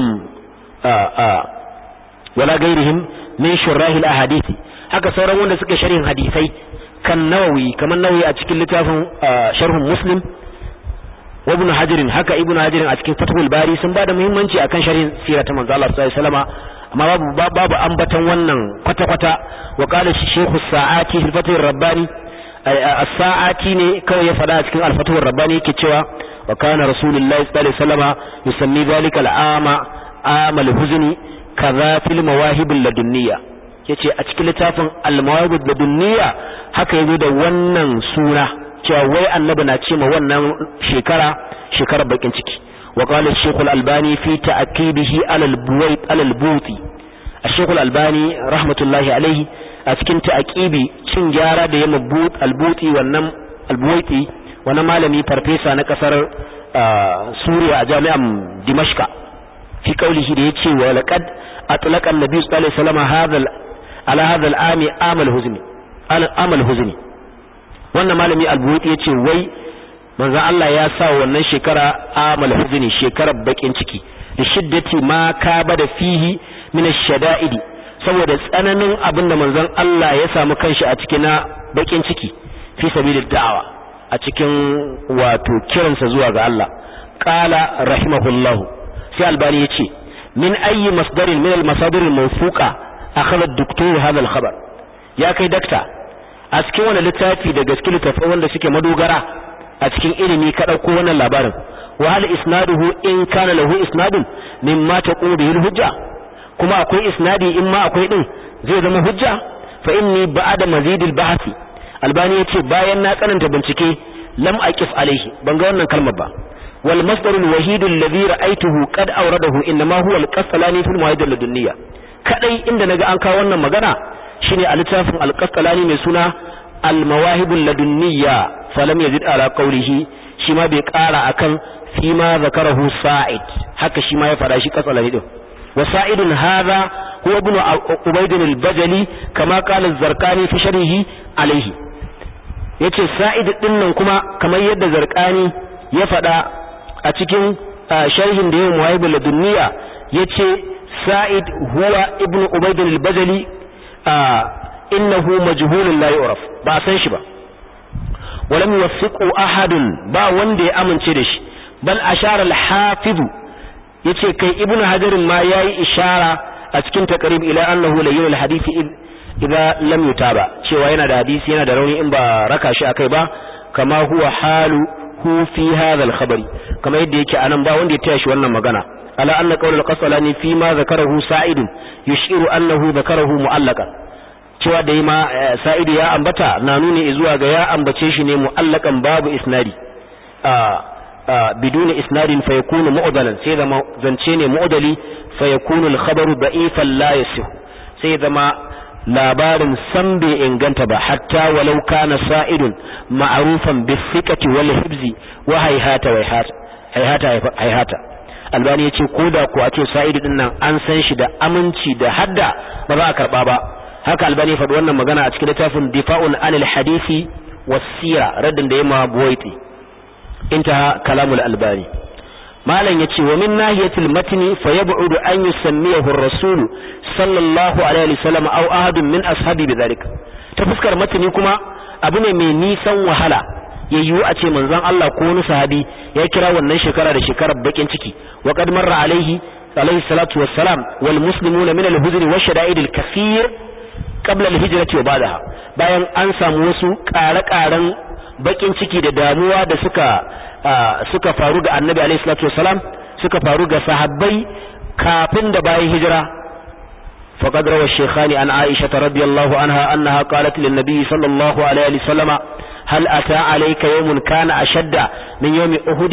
wala ghairihim min shurahil ahadisi haka sauran wanda suka sharhin hadisai kan nawawi kamar nawawi a cikin littafin sharhun muslim wa ibn hajar haka ibn hajar a cikin fathul bari sun bada muhimmanci akan sharhin sirat manzo Allah sallallahu alaihi wasallam amma babu babu ambatan wannan kwata kwata wa qala shaykhu sa'ati fil fathur rabbani as-sa'ati ne kawai ya fada a cikin al-fathur rabbani yake cewa wa kana rasulullahi sallallahu alaihi wasallam yusammi dhalika al-ama amal huzni kaza fil mawahib ladunniya yace a cikin littafin al-mawahib ladunniya haka yazo da wannan sura cewa wai annabi na ce ma wannan shekara shekarar bakin ciki wa qala ash-shaykh al-albani fi ta'kibihi ala al-buwayt ala al-buti ash-shaykh al-albani rahmatullahi alayhi a cikin ta'kibi cin gyara da yamma but al-buti wannan al-buwayti wannan malami farfesa na kasar Suriya a jami'an Dimashqa fi qawlihi da yace wa laqad atlaqa an-nabi sallallahu alaihi wasallam hadha ala hadha al-ami amal huzni amal huzni wannan malami al-buwayti yace wai manzo Allah ya sa wannan shekara amal huzni shekarar bakin ciki da shiddati ma ka bada fihi min ash-shada'idi saboda tsananin abin da manzon Allah ya samu kanshi a cikin na bakin ciki fi sabilid da'awa a cikin wato kiransa zuwa ga Allah qala rahimahullahu sai albani yace min ayi masdarin min al-masadir al-mawfuqa akhadha ad-doktor hadha al-khabar ya kai dakta a cikin wannan littafi da gaske littafin wanda suke madogara a cikin ilimi ka dauko wannan labarin wa hal isnaduhu in kana lahu isnadun mimma taqumu bihi al-hujja kuma akwai isnadi in ma akwai din zai zama hujja fa inni ba'da mazidil bahthi albani yace bayan na tsananta bincike lam aqif alaihi ban ga wannan kalmar ba wal masdar al wahid alladhi ra'aytuhu qad awradahu inma huwa al qasalani fil mawahid al dunya kadai inda naga an kawo wannan magana shine a littafin al qasalani mai suna al mawahib al ladunniya falam yazid ala qawlihi shi ma bai kara akan fi ma zakarahu sa'id haka shi ma ya fada shi qasalani din وسائد هذا هو ابن عبيد البجلي كما قال الزرقاني في شرحه عليه yace sa'id din nan kuma kamar yadda zarqani ya fada a cikin sharhin da yayin muhaibul ladunniya yace sa'id huwa ibn ubayd al-bajali innahu majhulun la yu'raf ba san shi ba walam yuwaffiqu ahadun ba wanda ya amince da shi bal ashara al-hafiz yace kai ibnu hajarin ma yayi ishara a cikin taqrib ila annahu layyin alhadisi idza lam yutaba cewa yana da hadisi yana da rauni in ba raka shi akai ba kama huwa halu hu fi hadha alkhabari kama yadda yake anan ba wanda ya taya shi wannan magana على أن قول القصلاني فيما ذكره سعيد يشير أنه ذكره معلقا cewa da ma sa'idu ya ambata na nuni zuwa ga ya ambace shi ne mu'allakan babu isnadi biduni isnadin fa yakunu mu'dalan sai zama zance ne mu'dali fa yakunu al-khabaru da'ifan la yasih sai zama labarin san bai inganta ba hatta walau kana sa'idun ma'rufan bi thiqati wal hibzi wa hayhata wa hayhata hayhata albani yace koda ko a ce sa'idu din nan an san shi da aminci da hadda ba za a karba ba haka albani ya faɗi wannan magana a cikin littafin difa'un anil hadisi was-sira raddin da yamma buwaiti intaha kalamul albani malam yace wa min nahiyatil matni fa yab'udu an yusammiyahu ar-rasul sallallahu alaihi wasallam aw ahadun min ashabi bidhalik ta fuskar matni kuma abu ne mai nisan wahala yayyu a ce manzon Allah ko wani sahabi ya kira wannan shekara da shekarar bakin ciki wa qad marra alaihi alaihi salatu wassalam wal muslimuna min al-huzn wa shada'id al-kathir qabla al-hijrati wa ba'daha bayan an samu wasu ƙare-ƙaren bakin ciki da damuwa da suka suka faru ga annabi alaihi salatu wasalam suka faru ga sahabbai kafin da bayan hijira faqad rawa shaykhani an aisha radhiyallahu anha annaha qalat lin nabiy sallallahu alaihi wasallam hal ata alayka yawmun kana ashadda min yawmi uhud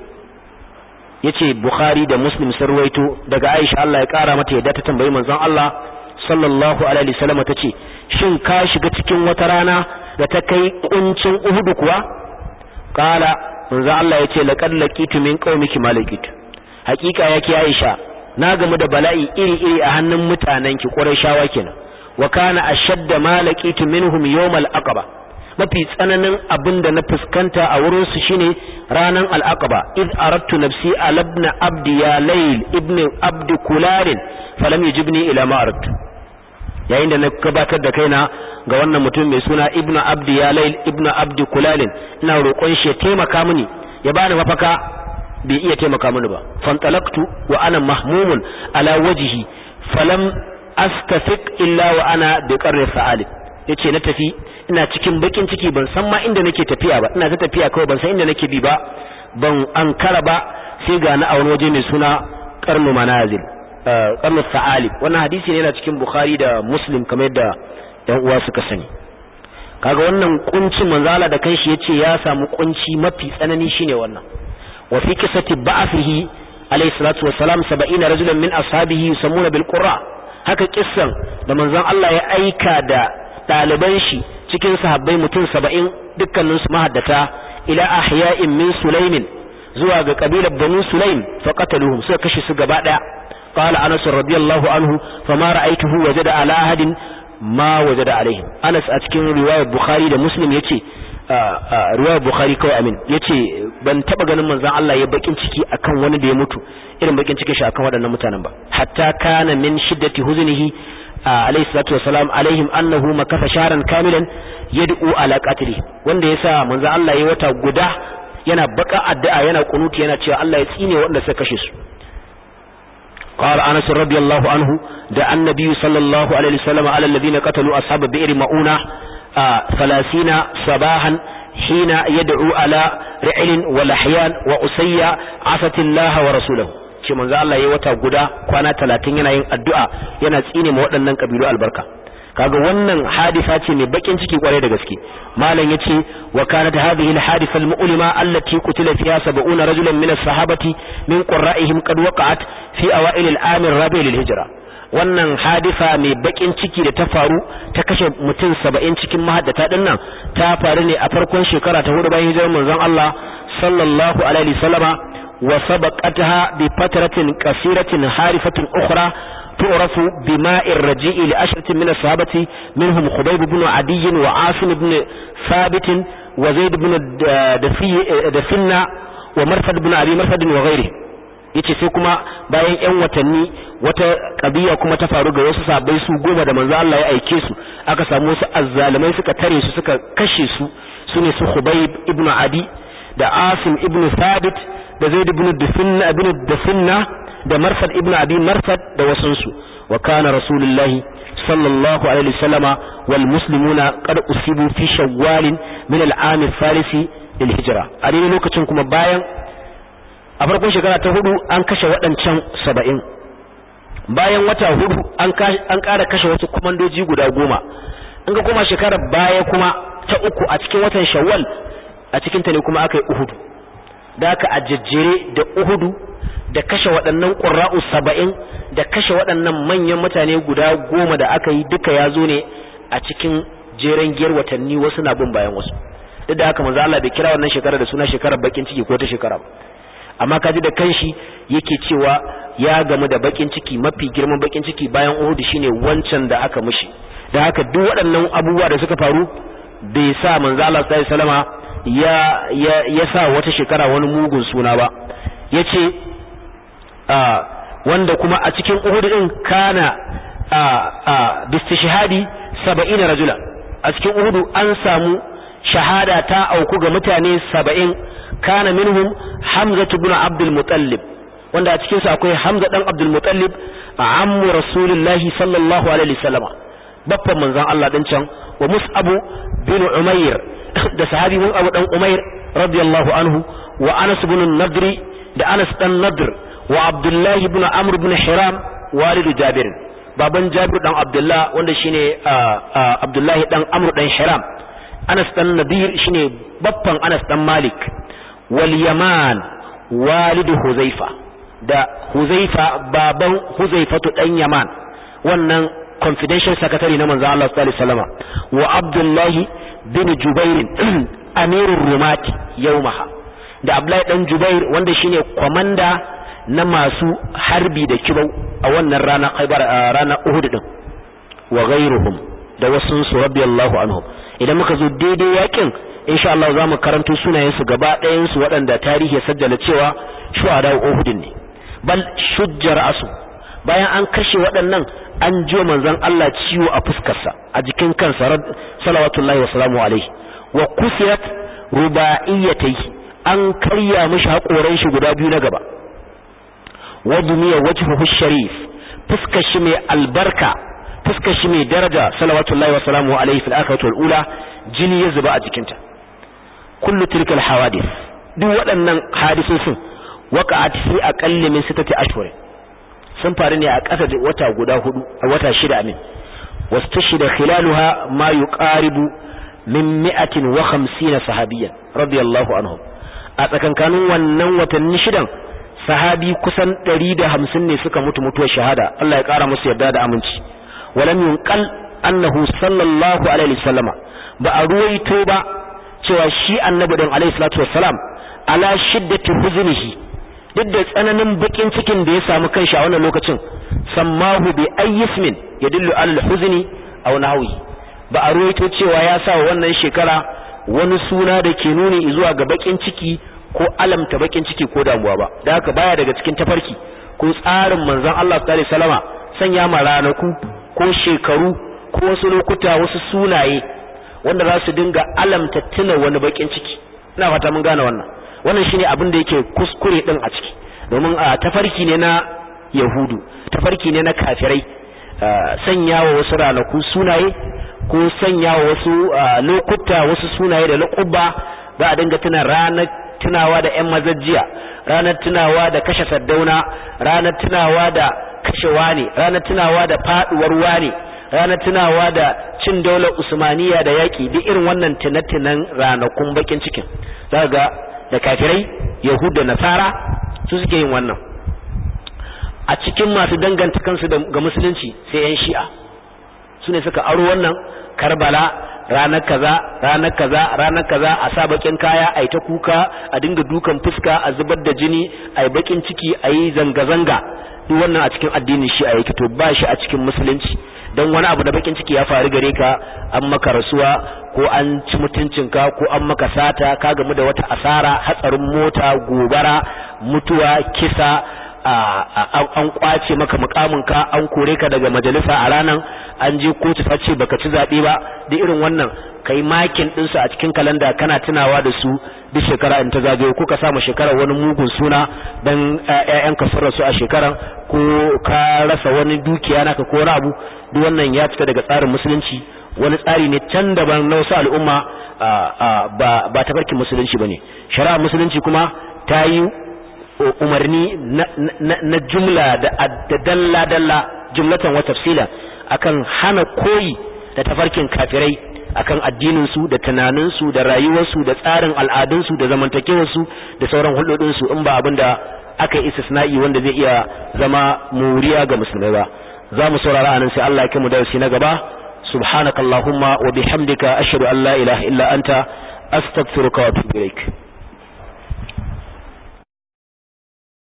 yace bukhari da muslim sun ruwaito daga aisha Allah ya kara mata yadda ta tambayi manzon Allah sallallahu alaihi wasallam tace shin ka shiga cikin wata rana da ta kai kuncin uhudu kuwa kala manzo Allah yace laqad laqitu min qaumiki malakitu hakika yake Aisha na gamu da bala'i iri iri a hannun mutanenki Qurayshawa kenan wa kana ashadda malakitu minhum yawmal aqaba mafi tsananin abin da na fuskanta a wurin su shine ranan al-aqaba id aradtu nafsi ala ibn abdi ya layl ibn abd kularin falam yujibni ila ma aradtu yayin da na gabatar da kaina ga wannan mutum mai suna ibnu abdi ya lail ibnu abdi kulalin ina roƙon shi ya taimaka mini ya bani mafaka bai iya taimaka mini ba fantalaktu wa ana mahmumun ala wajhi falam astafiq illa wa ana bi qarri sa'alib yace na tafi ina cikin bakin ciki ban san ma inda nake tafiya ba ina ta tafiya kawai ban san inda nake bi ba ban ankara ba sai ga na a wani waje mai suna qarnu manazil qarnu sa'alib wannan hadisi ne yana cikin bukhari da muslim kamar yadda yan uwa suka sani kaga wannan kuncin manzala da kanshi yace ya samu kunci mafi tsanani shine wannan wa fi qissati ba'athihi alayhi salatu wassalam 70 rajulan min ashabihi yusammuna bil qurra haka kissan da manzon Allah ya aika da daliban shi cikin sahabbai mutum 70 dukkanin su mahaddata ila ahya'in min sulaimin zuwa ga kabilar banu sulaim fa qataluhum suka kashe su gaba daya قال أنس رضي الله عنه فما رأيته وجد على أحد ما وجد عليهم أنس أتكين رواية بخاري ده مسلم يتي رواية بخاري كوي أمين يتي ban taba ganin manzon Allah ya bakin ciki akan wani da ya mutu irin bakin cikin shi akan waɗannan mutanen ba hatta kana min shiddati huznihi alayhi salatu wasalam alaihim annahu makasa sharan kamilan yad'u ala qatli wanda yasa manzon Allah ya wata guda yana baka addu'a yana kunuti yana cewa Allah ya tsine wanda suka kashe su قال أنس رضي الله عنه دعا النبي صلى الله عليه وسلم على الذين قتلوا أصحاب بئر مؤونة ثلاثين صباحا حين يدعو على رعل ولحيان وأسيا عصت الله ورسوله ce manzo Allah yayi wata guda kwana 30 yana yin addu'a yana tsine ma waɗannan kabilu albarka kaga wannan hadisa ce mai bakin ciki kwarai da gaske malam yace wa kanat hadhihi alhadisa almu'lima allati qutila fiha 70 rajulan min as-sahabati min qurra'ihim qad waqa'at fi awail al-am ar-rabi' lil-hijra wannan hadisa mai bakin ciki da ta faru ta kashe mutum 70 cikin mahaddata dinnan ta faru ne a farkon shekara ta hudu bayan hijirar manzon Allah sallallahu alaihi wasallama wa sabaqataha bi fatratin qasiratin harifatin ukhra تعرف بماء الرجيء لأشرة من الصحابة منهم خبيب بن عدي وعاصم بن ثابت وزيد بن دفنة ومرفد بن أبي مرفد وغيره yace sai kuma bayan ƴan watanni wata kabiya kuma ta faru ga wasu sabai su goma da manzo Allah ya aike su aka samu wasu azzalumai suka tare su suka kashe su sune su Khubayb ibn Adi da Asim ibn Thabit da Zaid ibn Dufinna ibn Dufinna da Marfad ibn Abi Marfad da wasunsu wa kana Rasulullahi sallallahu alaihi wasallama wal muslimuna qad usibu fi shawwal min al-am al-thalith lil hijra a dai lokacin kuma bayan a farkon shekara ta hudu an kashe waɗancan saba'in bayan wata hudu an ƙara kashe wasu kwamandoji guda goma in ga kuma shekarar baya kuma ta uku a cikin watan shawwal a cikin ta ne kuma aka yi uhudu da aka a jejjere da uhudu da kashe waɗannan ƙura'u saba'in da kashe waɗannan manyan mutane guda goma da aka yi duka ya zo ne a cikin jeren giyar watanni wasu na bin bayan wasu duk da haka manzo Allah bai kira wannan shekara da suna shekarar bakin ciki ko ta shekara ba amma kaji da kanshi yake cewa ya gamu da bakin ciki mafi girman bakin ciki bayan Uhud shine wancan da aka mishi da haka duk waɗannan abubuwa da suka faru bai sa manzo Allah sallallahu alaihi wasallama ya ya ya sa wata shekara wani mugun suna ba yace a wanda kuma a cikin Uhud din kana a a bistishhadi 70 rajula a cikin Uhud an samu shahada ta auku ga mutane 70 kana minhum Hamza ibn Abdul Muttalib wanda a cikin su akwai Hamza dan Abdul Muttalib ammu Rasulullahi sallallahu alaihi wasallam babban manzon Allah din can wa Mus'ab bin Umair da sahabi mun Abu dan Umair radiyallahu anhu wa Anas ibn Nadri da Anas dan Nadr wa Abdullah ibn Amr ibn Hiram walidu Jabir baban Jabir dan Abdullah wanda shine Abdullah dan Amr dan Hiram Anas dan Nadir shine babban Anas dan Malik wal Yaman walidu Huzaifa da Huzaifa baban Huzaifatu dan Yaman wannan confidential secretary na manzo Allah sallallahu alaihi wasallam wa Abdullah bin Jubair amirur rumat yawmaha da Abdullahi dan Jubair wanda shine komanda na masu harbi da kibau a wannan rana Khaibar rana Uhud din wa ghairuhum da wasu su radiyallahu anhum idan muka zo daidai yakin insha Allah zamu karanto sunayen su gaba ɗayan su waɗanda tarihi ya sajjala cewa shuhada Uhud ne bal shujjar asu bayan an kashe waɗannan an jiwa manzon Allah ciwo a fuskarsa a jikin kansa salawatullahi wasalamu alaihi wa kusiyat ruba'iyatai an karya mishi haƙoran shi guda biyu na gaba wa dumiya wajhuhu sharif fuskar shi mai albarka fuskar shi mai daraja salawatullahi wasalamu alaihi fil akhirati wal ula jini ya zuba a jikinta kullu tilka al hawadith duk waɗannan hadisosin waqa'at fi aqalli min sittati ashhurin sun faru ne a ƙasa da wata guda hudu a wata shida amin wastashhida khilaluha ma yuqaribu min mi'atin wa khamsina sahabiyan radiyallahu anhum a tsakankanin wannan watanni shidan sahabi kusan 150 ne suka mutu mutuwar shahada Allah ya kara musu yarda da aminci walam yunqal annahu sallallahu alaihi wasallama ba a ruwaito ba cewa shi annabi dan alaihi salatu wassalam ala shiddati huznihi duk da tsananin bakin cikin da ya samu kanshi a wannan lokacin sammahu bi ayyismin yadullu ala al-huzni aw nahwi ba a ruwaito cewa ya sa wannan shekara wani suna da ke nuni zuwa ga bakin ciki ko alamta bakin ciki ko damuwa ba da haka baya daga cikin tafarki ko tsarin manzon Allah sallallahu alaihi wasallama sanya ma ranaku ko shekaru ko wasu lokuta wasu sunaye wanda za su dinga alamta tuna wani bakin ciki ina fata mun gane wannan wannan shine abin da yake kuskure din a ciki domin a tafarki ne na yahudu tafarki ne na kafirai sanya wa wasu ranaku sunaye ko sanya wa wasu lokuta wasu sunaye da laƙubba za a dinga tuna ranar tunawa da 'yan mazajjiya ranar tunawa da kashe saddauna ranar tunawa da kashe wane ranar tunawa da faduwar wane ranar tunawa da cin daular usmaniya da yaƙi duk irin wannan tunatunan ranakun bakin cikin za ga da kafirai yahud da nasara su suke yin wannan a cikin masu danganta kansu ga musulunci sai 'yan shi'a su ne suka aro wannan karbala ranar kaza ranar kaza ranar kaza a sa bakin kaya a yi ta kuka a dinga dukan fuska a zubar da jini a yi bakin ciki a yi zanga-zanga duk wannan a cikin addinin shi a yake to ba shi a cikin musulunci don wani abu da bakin ciki ya faru gare ka an maka rasuwa ko an ci mutuncinka ko an maka sata ka gamu da wata asara hatsarin mota gobara mutuwa kisa an kwace maka mukaminka an kore ka daga majalisa a ranan an je kotu ta ce baka ci zaɓe ba da irin wannan kai makin ɗinsu a cikin kalanda kana tunawa da su duk shekara in ta zagaye ko ka samu shekarar wani mugun suna dan ƴaƴan ka sun rasu a shekaran ko ka rasa wani dukiya naka ko wani abu duk wannan ya fita daga tsarin musulunci wani tsari ne can daban na wasu al'umma ba ba tafarkin musulunci bane shari'a musulunci kuma ta yi umarni na jumla da dalla dalla jumlatan wa tafsila akan hana koyi da tafarkin kafirai akan addinin su da tunanin su da rayuwar su da tsarin al'adun su da zamantakewar su da sauran hulɗoɗin su in ba abinda aka yi istisna'i wanda zai iya zama muriya ga musulmai ba za mu saurara anan sai Allah ya kai mu darasi na gaba subhanakallahumma wa bihamdika ashhadu an la ilaha illa anta astaghfiruka wa atubu ilaik